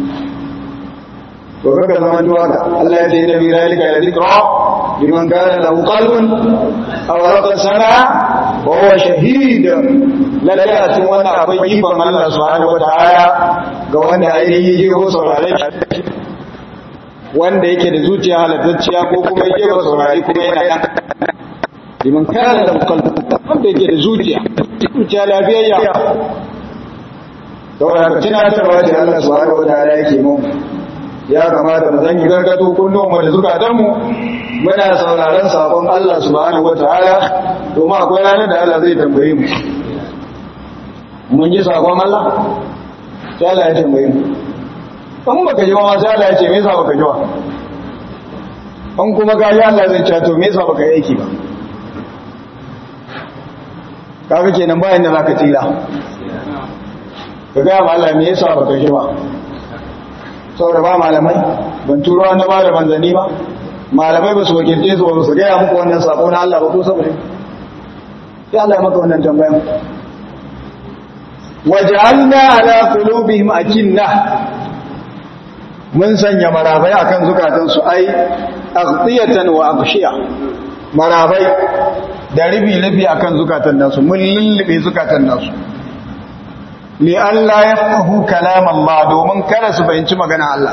to kaga zaman duwa da Allah ya ce da bi zalika la zikra liman kana lahu qalbun aw raqa sana wa huwa shahid lalle a cikin wannan akwai ikon Allah subhanahu wataala ga wanda ainihin yi ko saurare wanda yake da zuciya halattacciya ko kuma yake ba saurare kuma yana da liman kana lahu qalbun wanda yake da zuciya zuciya lafiyayya saboda haka tunatarwa da Allah subhanahu wataala yake mu ya kamata mu zangi gargado kullum mu da zukatanmu muna sauraron sabon Allah subhanahu wataala domin akwai ranar da Allah zai tambaye mu mun ji sabon Allah sai Allah ya tambaye mu in baka ji ma sai Allah ya ce me yasa baka ji ba in kuma ka ji Allah zai ce to me yasa baka yi aiki ba kaga kenan bayan da zaka tira ka ga ma Allah me yasa baka ji ba saboda ba malamai ban turo wanda ba da manzanni ba malamai ba su wakilce su ba su gaya muku wannan sako na Allah ba ko saboda ya Allah ya maka wannan tambayan waj'alna ala qulubihim akinna mun sanya marabai akan zukatan su ai aghtiyatan wa aghshiya marabai da ribi ribi akan zukatan nasu mun lullube zukatan nasu li Allah ya fahu kalam Allah domin kada su fahimci magana Allah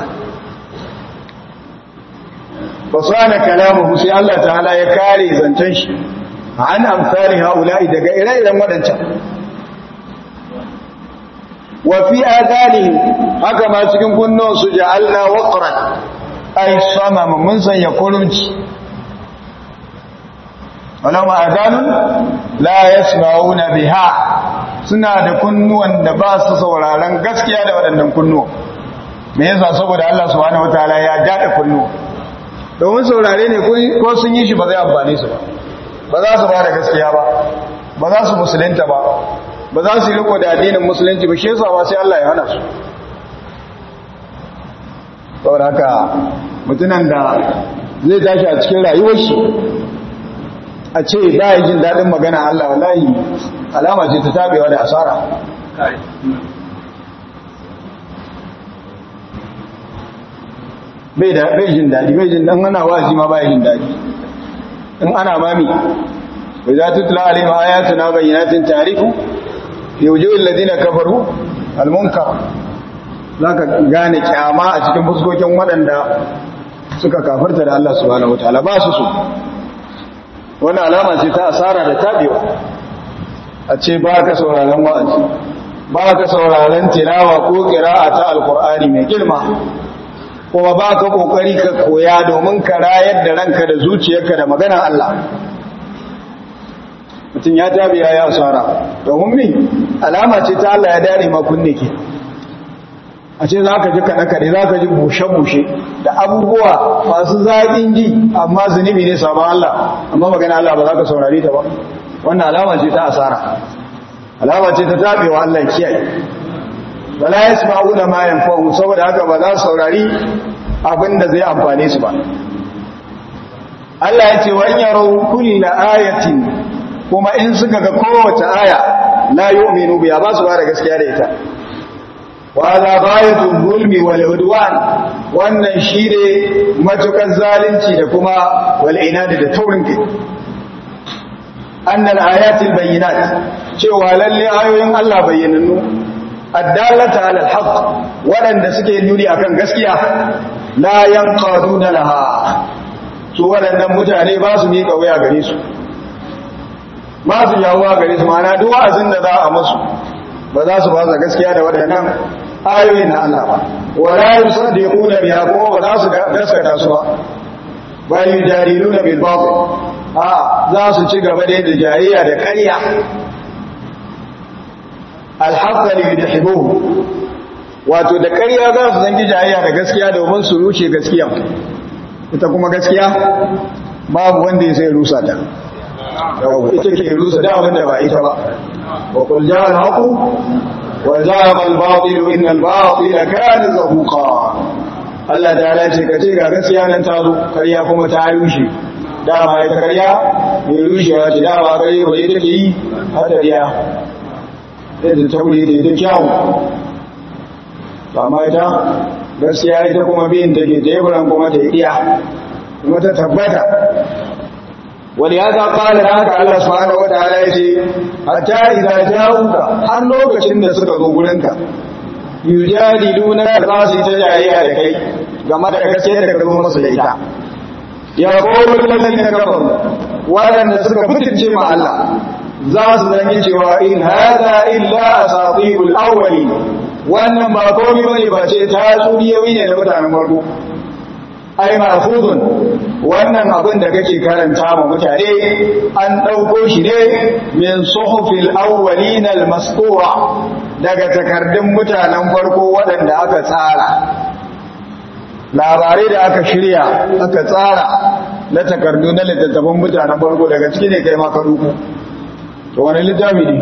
fasana kalamuhu sai Allah ta'ala ya kare zancen shi an amsali haula'i daga ire-iren wadancan wa fi adanihim haka ma cikin kunnon su ja'alna waqran ay samama mun sanya kurumci walama adanun la yasma'una biha suna da kunnuwan da ba su sauraron gaskiya da waɗannan kunnuwa me yasa saboda Allah subhanahu wataala ya dada kunnuwa domin saurare ne ko sun yi shi ba zai amfani su ba ba za su ba da gaskiya ba ba za su musulunta ba ba za su yi riko da addinin musulunci ba shi yasa ba sai Allah ya hana su saboda haka mutunan da zai tashi a cikin rayuwar shi a ce ba yi jin daɗin magana Allah wallahi alama ce ta tabewa da asara bai da bai jin daɗi bai jin dan ana wazi ma bai jin daɗi in ana mami wa za tutla alaihim ayatuna bayyinatin ta'rifu fi wujuhil ladina kafaru al-munkar zaka gane kyama a cikin fuskokin waɗanda suka kafarta da Allah subhanahu wataala ba su so wannan alama ce ta asara da tabewa a ce ba ka sauraron wa'azi ba ka sauraron tilawa ko qira'a ta alqur'ani mai girma kuma ba ka kokari ka koya domin ka rayar da ranka da zuciyarka da maganar Allah mutum ya tabi ya yi asara domin mi alama ce ta Allah ya dare ma kunne ke a ce za ka ji kaɗe-kaɗe za ka ji bushe-bushe da abubuwa masu zaƙin ji amma zunubi ne sabon Allah amma magana Allah ba za ka saurari ta ba wannan alama ce ta asara alama ce ta taɓewa Allah kiyaye wala yasma'una ma yanfa'u saboda haka ba za su saurari abin da zai amfane su ba Allah ya ce wa in yaraw kulla ayatin kuma in suka ga kowace aya la yu'minu biha ba su ba da gaskiya da ita wa la bayatul zulmi wal udwan wannan shine matukan zalunci da kuma wal inadi da taurin kai annal ayatil bayyinat cewa lalle ayoyin Allah bayyanannu addalata ala alhaq waɗanda suke nuni akan gaskiya la yanqaduna laha su waɗannan mutane ba su miƙa waya gare su ba su yawuwa gare su ma'ana duk wa'azin da za a musu ba za su ba su gaskiya da waɗannan ayoyi na Allah ba wala yusaddiquna biha kuma ba za su gaskata su ba bal yujariluna bil batil a za su ci gaba da jayayya da ƙarya alhaqqa li yudhibuhu wato da ƙarya za su zangi jayayya da gaskiya domin su rushe gaskiya ita kuma gaskiya babu wanda ya sai rusa ta ita ke rusa da wanda ba ita ba wa qul ja'a al-haqu wa za'a al-batil inna al-batila kana zahuqa Allah ta ce ka ce ga gaskiya nan ta zo ƙarya kuma ta rushe dama ita ƙarya mai rushewa ce dama ƙarya ba ita ke yi hadariya yadda ta wuri da ita kyawu ba ma ita gaskiya ita kuma biyin da ke teburan kuma ta iya kuma ta tabbata wani ya ta ƙala da haka Allah subhanahu wata'ala ya ce hatta idza ja'uka har lokacin da suka zo gurinka yujadiluna za su yi ta jayayya da kai game da gaskiyar da ka zo masu da ita ya qulu alladhina kafaru waɗanda suka fitince ma Allah za su zangi cewa in hada illa asatirul awwali wannan ba komai bane ba ce ta tsuriyoyi ne da mutanen farko ai mahfuzun wannan abin da kake karanta ma mutane an dauko shi ne min suhufil awwalin almasqura daga takardun mutanen farko waɗanda aka tsara labarai da aka shirya aka tsara na takardu na littattafan mutanen farko daga ciki ne kai ma ka ruku to wani littafi ne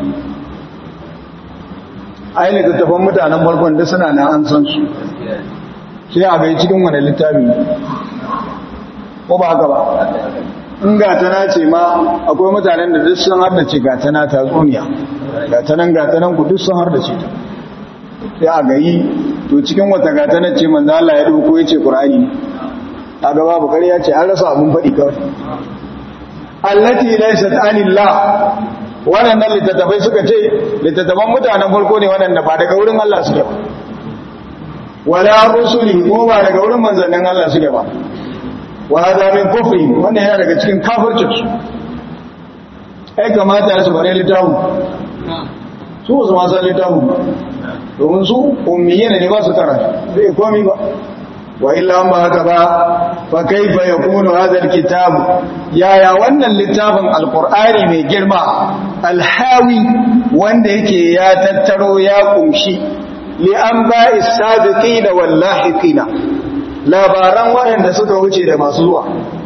ai littattafan mutanen farkon da suna na an san su sai a bai cikin wani littafi ko ba haka ba in gatana ce ma akwai mutanen da duk sun hardace gatana ta tsuniya gatanan gatanan ku duk sun hardace ta sai a gayi to cikin wata gatanar ce manzo Allah ya dauko yace Qur'ani a gaba babu ƙarya ce an rasa abun faɗi kawai allati laysat anillah waɗannan littattafai suka ce littattafan mutanen farko ne waɗanda ba daga wurin Allah suke ba wala rusuli ko ba daga wurin manzannin Allah suke ba wa hada min kufri wannan yana daga cikin kafircin su ai kamata su bare littafin su su ma san littafin ba domin su ummiyina ne ba su karanta bai komi ba wa illa ba haka ba fa kaifa yakunu hadha alkitab yaya wannan littafin alqur'ani mai girma alhawi wanda yake ya tattaro ya kumshi li anba'is sabiqina wal lahiqina labaran waɗanda suka wuce da masu zuwa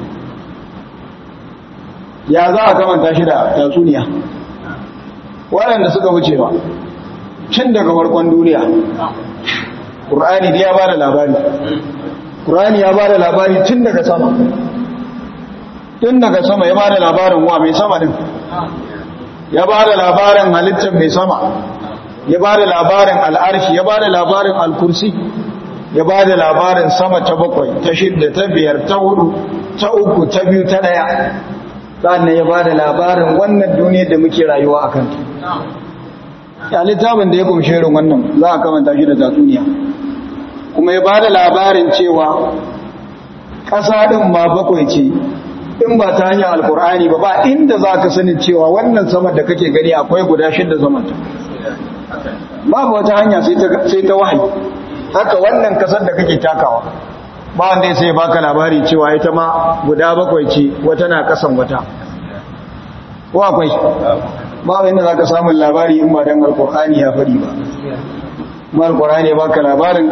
ya za a kamanta shi da tatsuniya waɗanda suka wuce ba cin daga farkon duniya ƙur'ani ya ba da labari ƙur'ani ya ba da labari tun daga sama tun daga sama ya ba da labarin wa mai sama din ya ba da labarin halittar mai sama ya ba da labarin al'arshi ya ba da labarin alkursi ya ba da labarin sama ta bakwai ta shidda ta biyar ta hudu ta uku ta biyu ta daya sannan ya ba da labarin wannan duniyar da muke rayuwa a kanta ya littafin da ya kumshe irin wannan za a kamanta shi da tatsuniya kuma ya ba da labarin cewa ƙasa ɗin ma bakwai ce in ba ta hanyar alkur'ani ba ba inda za ka sani cewa wannan sama da kake gani akwai guda shidda zamanta babu wata hanya sai ta wahayi haka wannan kasar da kake takawa ba wanda sai baka labari cewa ita ma guda bakwai ce wata na kasan wata ko akwai ba wanda za ka samun labari in ba don alkur'ani ya faɗi ba ma alkur'ani ya baka labarin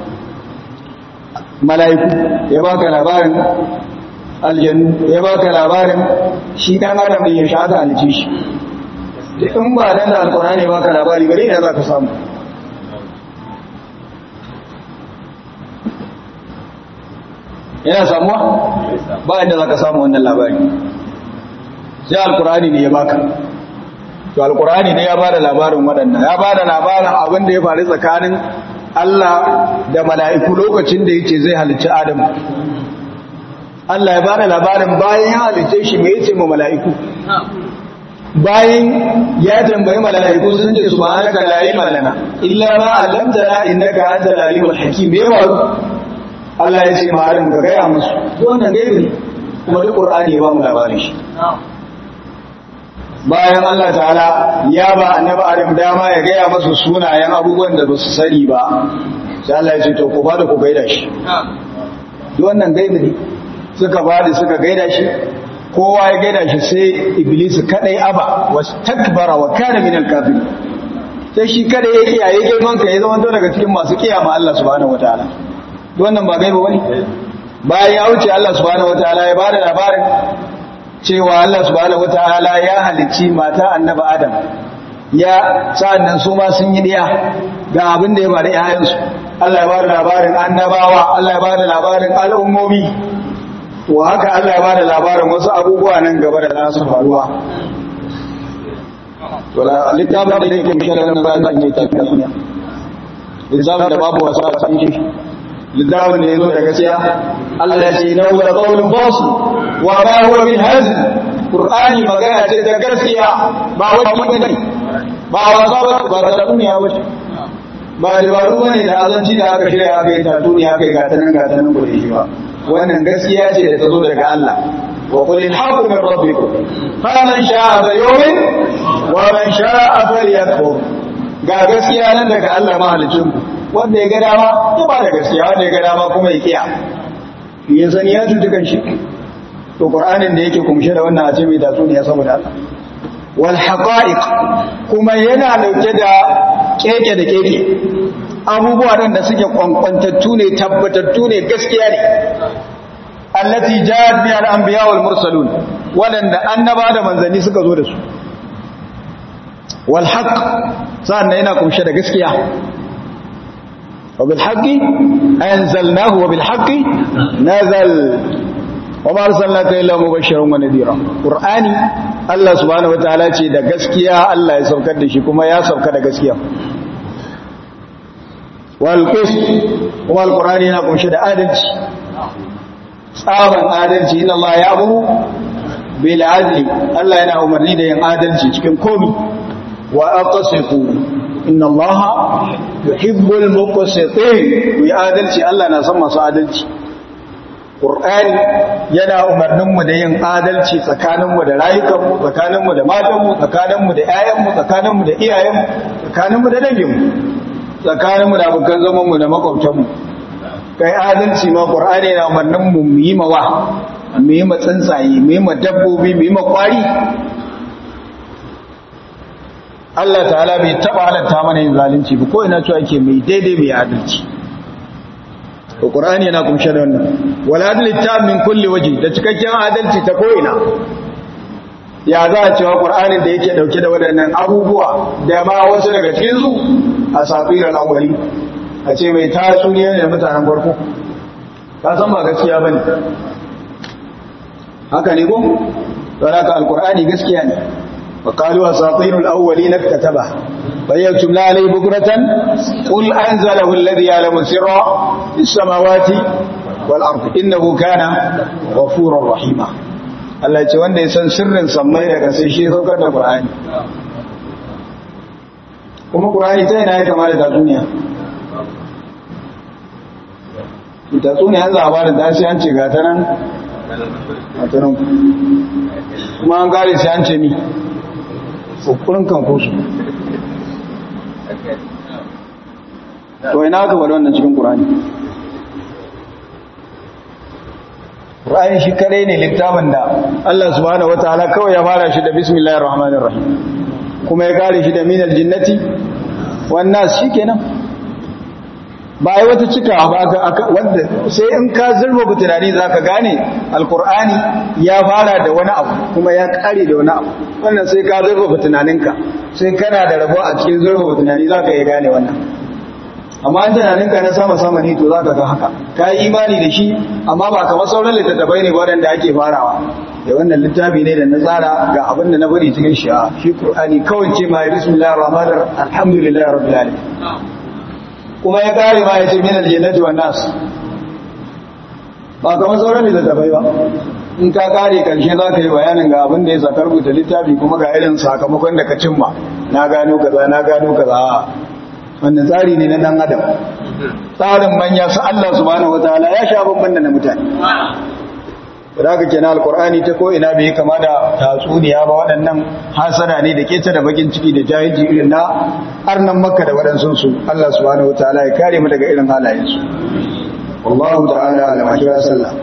mala'iku ya baka labarin aljannu ya baka labarin shi dan adam da ya sha da halice shi in ba dan da alkur'ani baka labari gare ne za ka samu yana samuwa ba inda za ka samu wannan labari sai alkur'ani ne ya baka to alkur'ani ne ya ba da labarin waɗanda ya ba da labarin abin da ya faru tsakanin Allah da mala'iku lokacin da yake zai halicci Adam Allah ya ba da labarin bayan ya halicce shi mai yace ma mala'iku bayan ya tambayi mala'iku sun ce subhanaka la ilma lana illa ma 'allamtana innaka antal alimul hakim me yawa Allah ya ce ma Adam ka gaya musu wannan gaibi ne kuma duk Qur'ani ya ba mu labarin shi bayan Allah ta'ala ya ba annabi Adam dama ya gaya masu sunayen abubuwan da ba su sani ba sai Allah ya ce to ku ba da ku gaida shi wannan gaibi ne suka ba da suka gaida shi kowa ya gaida shi sai iblis kadai aba was takbara wa kana min al-kafirin sai shi kada ya kiyaye girman ka ya zama to daga cikin masu kiyama Allah subhanahu wataala wannan ba gaibi bane bayan ya wuce Allah subhanahu wataala ya bada labarin cewa Allah subhanahu wataala ya halicci mata annabi Adam ya sa'annan su ma sun yi diya ga abin da ya bada yayansu Allah ya bada labarin annabawa Allah ya bada labarin al'ummomi to haka Allah ya bada labarin wasu abubuwa nan gaba da za su faruwa to littafin da yake mishe da wannan bayan ne ta duniya littafin da babu wasu a cikin shi littafin da ya zo da gaskiya Allah ya ce na huwa qawlun fasil wa ma huwa min hazl qur'ani magana ce da gaskiya ba wani bane ba wasa ba ba da duniya ba ba dabaru bane da azanci da aka shirya aka yi ta duniya aka yi gatanan gatanan ba shi ba wannan gaskiya ce da ta zo daga Allah wa qul al-haqqu min rabbikum faman sha'a falyu'min wa man sha'a falyakfur ga gaskiya nan daga Allah mahalicin ku wanda ya ga dama ya ba da gaskiya wanda ya ga dama kuma ya kiya ya sani ya tutu kan shi to qur'anin da yake kumshe da wannan a ce mai tatsuniya saboda Allah wal haqa'iq kuma yana dauke da keke da keke abubuwa nan da suke kwankwantattu ne tabbatattu ne gaskiya ne allati ja'at bi al-anbiya wal mursalun wadanda annaba da manzanni suka zo da su wal haqq sannan yana kumshe da gaskiya wa bil haqqi anzalnahu wa bil haqqi nazal wa ma arsalnaka illa mubashiran wa nadira qur'ani Allah subhanahu wataala ce da gaskiya Allah ya saukar da shi kuma ya sauka da gaskiya والقسط kuma alqur'ani yana kunshe da adalci tsaban adalci inna Allah ya'muru bil adli Allah yana umarni da yin adalci cikin komi wa aqsitu inna Allah yuhibbul muqsitin yi adalci Allah na son masu adalci Qur'ani yana umarnin mu da yin adalci tsakanin mu da rayukan mu tsakanin mu da matan mu tsakanin mu da ƴaƴan mu tsakanin mu da iyayen mu tsakanin mu da dangin mu tsakaninmu da abokan zamanmu da makwabtanmu kai adalci ma ƙur'ani na umarnin mu mu yi mawa mu yi ma tsuntsaye mu yi ma dabbobi mu yi ma kwari Allah ta'ala bai taba halatta mana yin zalunci ba ko ina cewa yake mai daidai mai adalci to qur'ani yana kumshe da wannan wal adli tam min kulli waji da cikakken adalci ta ko'ina ya za a cewa qur'anin da yake dauke da waɗannan abubuwa da ma wasu daga cikin su a safirar awwali a ce mai tatsuniya ne mutanen farko ka san ba gaskiya bane haka ne ko don haka alqur'ani gaskiya ne wa qalu asatirul awwalin kataba bayytum la alay bukratan qul anzalahu alladhi ya'lamu sirra fis samawati wal ardi innahu kana ghafurur rahima Allah ya ce wanda ya san sirrin sammai daga sai shi saukar da qur'ani kuma qur'ani ta yana ya kama da tatsuniya tatsuniya an labarin da sai an ce gata nan a tanan kuma an gare sai an ce mi ukurin kan kusu to ina aka bada wannan cikin ƙurani ƙurani shi kare ne littafin da Allah subhanahu wataala kawai ya fara shi da bismillahir rahmanir rahim kuma ya kare shi da minal jinnati wan nas shikenan ba ai wata cika ba wanda sai in ka zurba tunani zaka gane alqur'ani ya fara da wani abu kuma ya kare da wani abu wannan sai ka zurba tunaninka sai kana da rabo a cikin zurba tunani zaka iya gane wannan amma an tunaninka na sama sama ne to zaka ga haka ka yi imani da shi amma ba kamar sauran littattafai ne waɗanda ake farawa da wannan littafi ne da na tsara ga abin da na bari cikin shi a shi qur'ani kawai ce ma bismillahir rahmanir alhamdulillahi rabbil alamin kuma ya kare ma ya ce min aljannati wan nas ba kamar sauran littattafai ba in ka kare karshe za ka yi bayanin ga abin da ya saka rubuta littafi kuma ga irin sakamakon da ka cimma na gano kaza na gano kaza wannan tsari ne na dan adam tsarin manya su Allah subhanahu wataala ya sha bamban da na mutane da haka kenan alqur'ani ta ko ina bai kama da tatsuniya ba waɗannan hasada ne da keta da bakin ciki da jahilci irin na arnan makka da waɗansu su Allah subhanahu wataala ya kare mu daga irin halayen su wallahu ta'ala ala wa sallam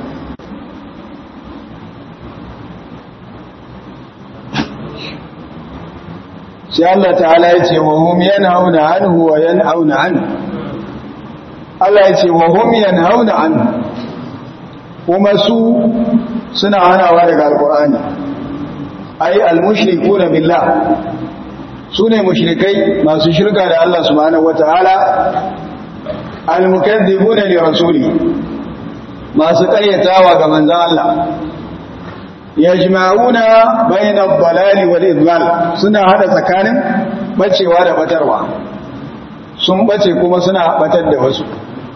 sai Allah ta'ala ya ce wa hum yanhauna anhu wa yan'auna an Allah ya ce wa hum yanhauna anhu kuma su suna hanawa daga alqur'ani ai almushrikuna billah sune mushrikai masu shirka da Allah subhanahu wataala almukaththibuna li rasuli masu ƙaryatawa ga manzon Allah yajma'una bayna ad-dalali wal idlal suna hada tsakanin bacewa da batarwa sun bace kuma suna batar da wasu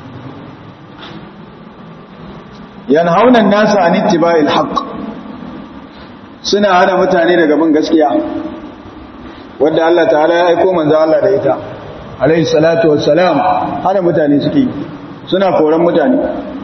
yanhauna an-nasa an ittiba'il haqq suna hana mutane daga bin gaskiya wanda Allah ta'ala ya aika manzo Allah da ita alayhi salatu wassalam hana mutane suke suna koran mutane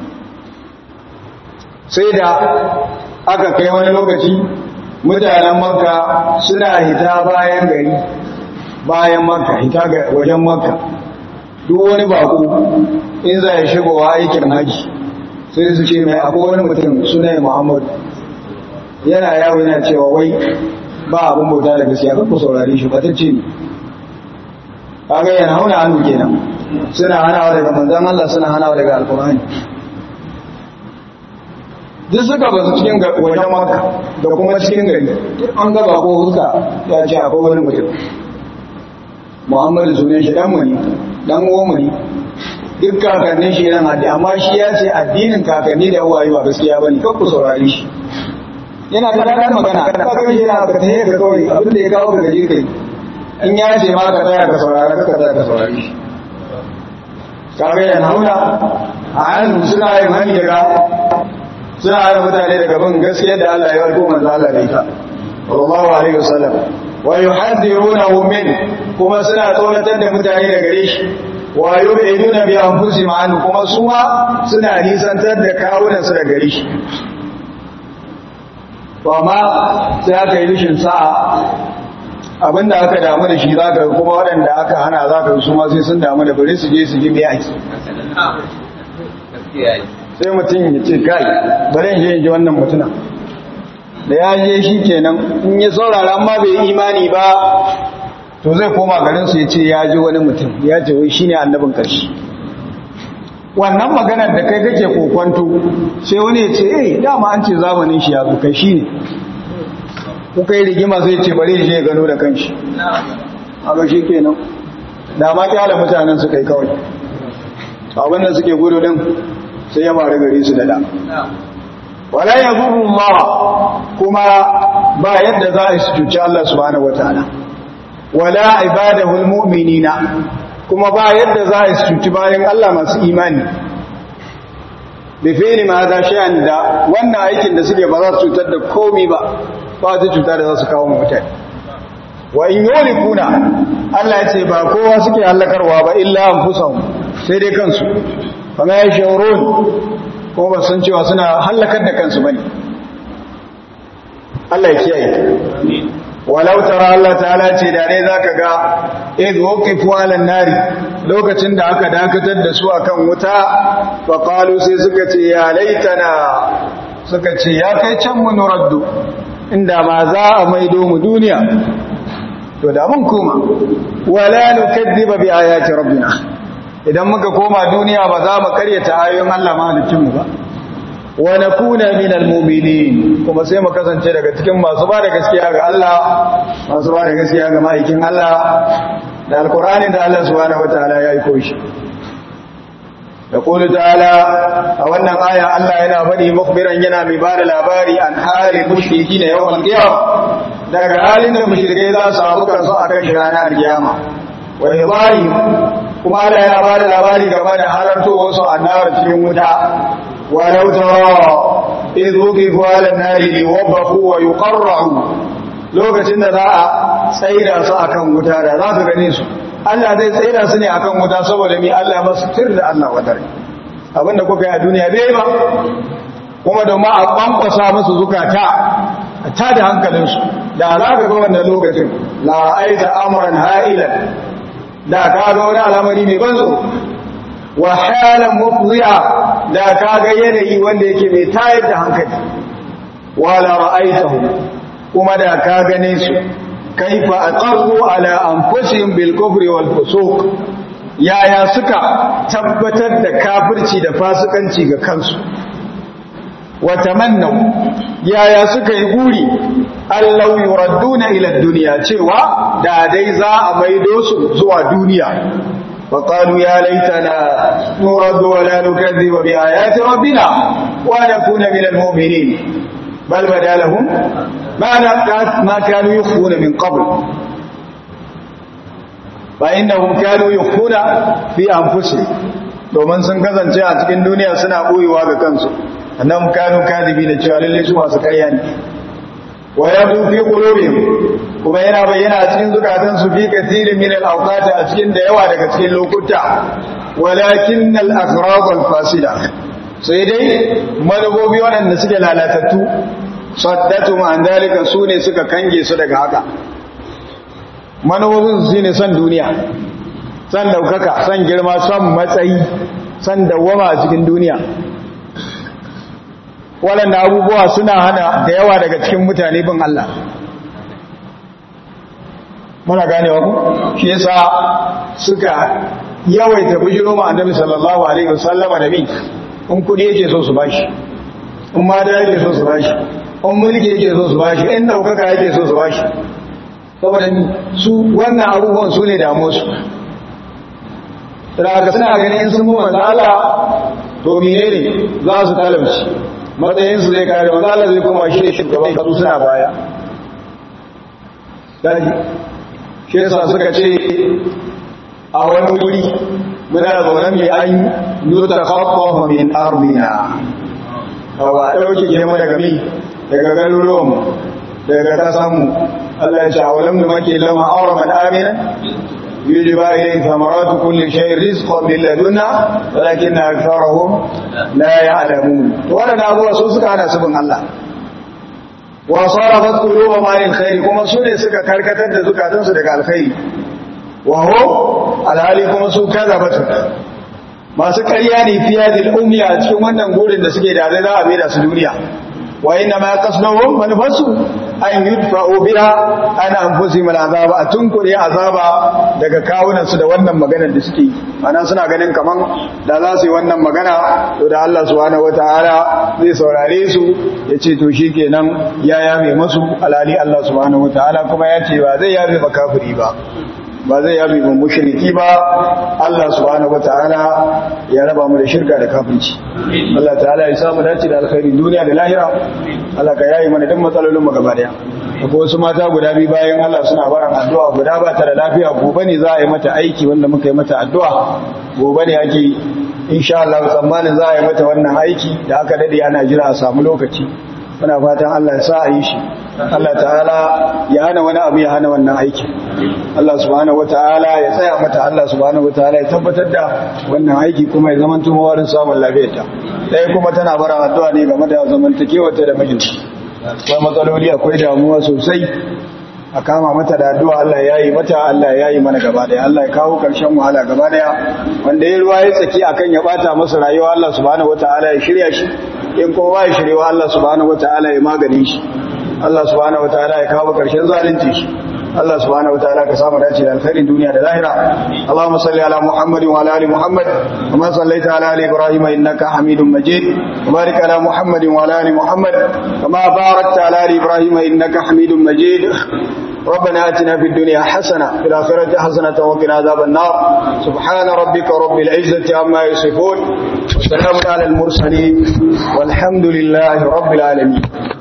sai da aka kai wani lokaci mutanen makka suna hita bayan gari bayan makka hita ga wajen makka duk wani bako in za ya shigowa aikin haji sai su ce mai akwai wani mutum suna muhammadu yana yawo yana cewa wai ba abin bauta da gaskiya kan ku saurare shi batacce ne kaga yana hauna hannu kenan suna hanawa daga manzon Allah suna hanawa daga alkur'ani duk suka basu cikin wajen maka da kuma cikin gari an gaba ko huska ya ce akwai wani mutum muhammadu sunan shi dan muni dan uwan duk kakannin shi yana haddi amma shi ya ce addinin kakanni da uwaye ba gaskiya bane kan ku saurare shi yana da ranar magana ka kai shi na ka tahe ka kawai abin da ya kawo ka gaje kai in ya ce ma ka tsaya ka saurara ka tsaya ka saurare shi kaga yana hauna a hannu suna yin hani daga suna hana mutane daga bin gaskiya da Allah ya warko manzo Allah da ita sallallahu alaihi wasallam wa yuhaddirunahu min kuma suna tsoratar da mutane daga gare shi wa yub'iduna bi anfusihim an kuma su ma suna nisantar da kawunan su daga gare shi to amma sai aka yi rishin sa'a abinda aka damu da shi zaka kuma waɗanda aka hana zaka su ma sai sun damu da bari su je su ji me ake sai mutum ya ce kai bari in je in ji wannan mutuna da ya je shi kenan in ya saurara amma bai imani ba to zai koma garin su ya ce ya ji wani mutum ya ce wai shine annabin karshe wannan maganar da kai kake kokwanto sai wani ya ce eh dama an ce zamanin shi ya zo kai shi ne kuka yi rigima sai ce bari shi ya gano da kanshi haka shi kenan da ma kyala mutanen su kai kawai abinda suke gudu din sai ya mara gari su da da wala ya zuru kuma ba yadda za a su cuci Allah subhanahu wataala wala ibadahu almu'minina kuma ba yadda za a su cuci bayan Allah masu imani bi fi'li ma za shay'an da wannan aikin da suke ba za su cutar da komai ba ba su cutar da za su kawo mutane wa in yulikuna Allah ya ce ba kowa suke halakarwa ba illa anfusahum sai dai kansu kuma ya shaurun ko ba san cewa suna halakar da kansu bane Allah ya kiyaye walau tara Allah ta'ala ce da ne zaka ga id waqifu 'ala nari lokacin da aka dakatar da su akan wuta fa qalu sai suka ce ya laitana suka ce ya kai can mu nuraddu inda ma za a maido mu duniya to da mun koma wala nukaddiba bi ayati rabbina idan muka koma duniya ba za mu karyata ayoyin Allah mahaliccin mu ba wa nakuna minal mu'minin kuma sai mu kasance daga cikin masu ba da gaskiya ga Allah masu ba da gaskiya ga ma'aikin Allah da alqur'ani da Allah subhanahu wataala ya aiko shi يقول تعالى أولا آية الله ينا فدي مخبرا ينا ببار الأباري عن حال المشركين يوم القيامة daga halin da mushrikai za su samu kansu a kan ranar kiyama wa ibari kuma Allah yana ba da labari game da halarto wasu annar cikin wuta wa law tara idh wuqifu ala an-nari liwabaqu wa yuqarra'u lokacin da za a tsaida su akan wuta da za su gane su Allah zai tsaida su ne akan wuta saboda mi Allah masu tir da Allah wadare abinda kuka yi a duniya bai ba kuma da ma a kwankwasa musu zukata a tada hankalinsu da za ka ga wannan lokacin la aita amran ha'ilan da ka ga wani al'amari mai banzo wa halan mufzi'a da ka ga yanayi wanda yake mai tayar da hankali wala ra'aitahu kuma da ka gane su kaifa aqarru ala anfusihim bil kufri wal fusuq yaya suka tabbatar da kafirci da fasikanci ga kansu wa tamannaw yaya suka yi guri allau yuradduna ila dunya cewa da dai za a maido su zuwa duniya fa qalu ya laitana nuraddu wa la nukadhiba bi ayati rabbina wa nakuna min al mu'minin bal badalahum ma ma kanu yukhfuna min qabl fa innahum kanu yukhfuna fi anfusihim domin sun kasance a cikin duniya suna boyewa ga kansu annam kanu kadibi da cewa lalle su masu ƙarya ne wa yadu fi qulubihim kuma yana bayyana a cikin zukatan su fi kathirin min al-awqat a cikin da yawa daga cikin lokuta walakin al-aghrad al-fasila sai dai manubobi waɗanda suke lalatattu saddatu an dalika su ne suka kange su daga haka manubobin su ne son duniya son daukaka son girma son matsayi son dawwama a cikin duniya waɗanda abubuwa suna hana da yawa daga cikin mutane bin Allah muna ganewa ku shi yasa suka yawaita bujiro ma annabi sallallahu alaihi wasallama da bi in kudi yake so su bashi in ma da yake so su bashi in mulki yake so su bashi in daukaka yake so su bashi saboda su wannan abubuwan su ne damu su daga suna ganin in sun manzo Allah to menene za su talauci matsayin su zai kare manzo Allah zai koma shi shugaban kasu suna baya daji shi yasa suka ce a wani wuri muna zaune mai an yuta khaffafa min ardina kawa dauke girma daga mi daga garuruwan daga kasanmu Allah ya ce a walam da make lama auraman amina يجب إليه ثمرات كل شيء رزقا من لدنا ولكن أكثرهم لا يعلمون ولا أبو سوسك على سبن الله وصرفت قلوبهم عن الخير كما سوني سكا كركتا زكاة صدق الخير وهو الهالي كما سو كذبت masu ƙarya ne fiye da umiya a cikin wannan gurin da suke da za a da su duniya wa inna ma qasduhum manufasu an yudfa'u biha an anfusihim al'azaba atunkuri azaba daga kawunan su da wannan maganar da suke ana suna ganin kaman da za su yi wannan magana to da Allah subhanahu wataala zai saurare su ya ce to shikenan ya yame masu alali Allah subhanahu wataala kuma ya ce ba zai yame ba kafiri ba ba zai yabi mu mushriki ba Allah subhanahu wataala ya raba mu da shirka da kafirci Allah ta'ala ya samu dace da alkhairin duniya da lahira Allah ka yayi mana duk matsalolin mu gaba daya akwai wasu mata guda biyu bayan Allah suna baran addu'a guda ba ta da lafiya gobe ne za a yi mata aiki wanda muka yi mata addu'a gobe ne ake insha Allah tsammanin za a yi mata wannan aiki da aka dade ana jira a samu lokaci muna fatan Allah ya sa a yi shi Allah ta'ala ya hana wani abu ya hana wannan aikin Allah subhanahu wata'ala ya tsaya mata Allah subhanahu wata'ala ya tabbatar da wannan aiki kuma ya zama tumawarin samun lafiyarta ɗaya kuma tana bara addu'a ne game da zamantakewarta da mijinta akwai matsaloli akwai damuwa sosai a kama mata da addu'a Allah ya yi mata Allah ya yi mana gaba daya Allah ya kawo ƙarshen wahala gaba daya wanda ya ruwa ya tsaki akan ya bata masa rayuwa Allah subhanahu wata'ala ya shirya shi in kuma ba ya shirya Allah subhanahu wata'ala ya magani shi Allah subhanahu wataala ya kawo karshen zalunci shi Allah subhanahu wataala ka samu dace da alkhairin duniya da lahira Allahumma salli ala Muhammadin wa ala ali Muhammad kama sallaita ala ali Ibrahim innaka Hamidum Majid wa barik ala Muhammadin wa ala ali Muhammad kama barakta ala ali Ibrahim innaka Hamidum Majid ربنا آتنا في الدنيا حسنة في الآخرة حسنة وقنا عذاب النار سبحان ربك رب العزة عما يصفون وسلام على المرسلين والحمد لله رب العالمين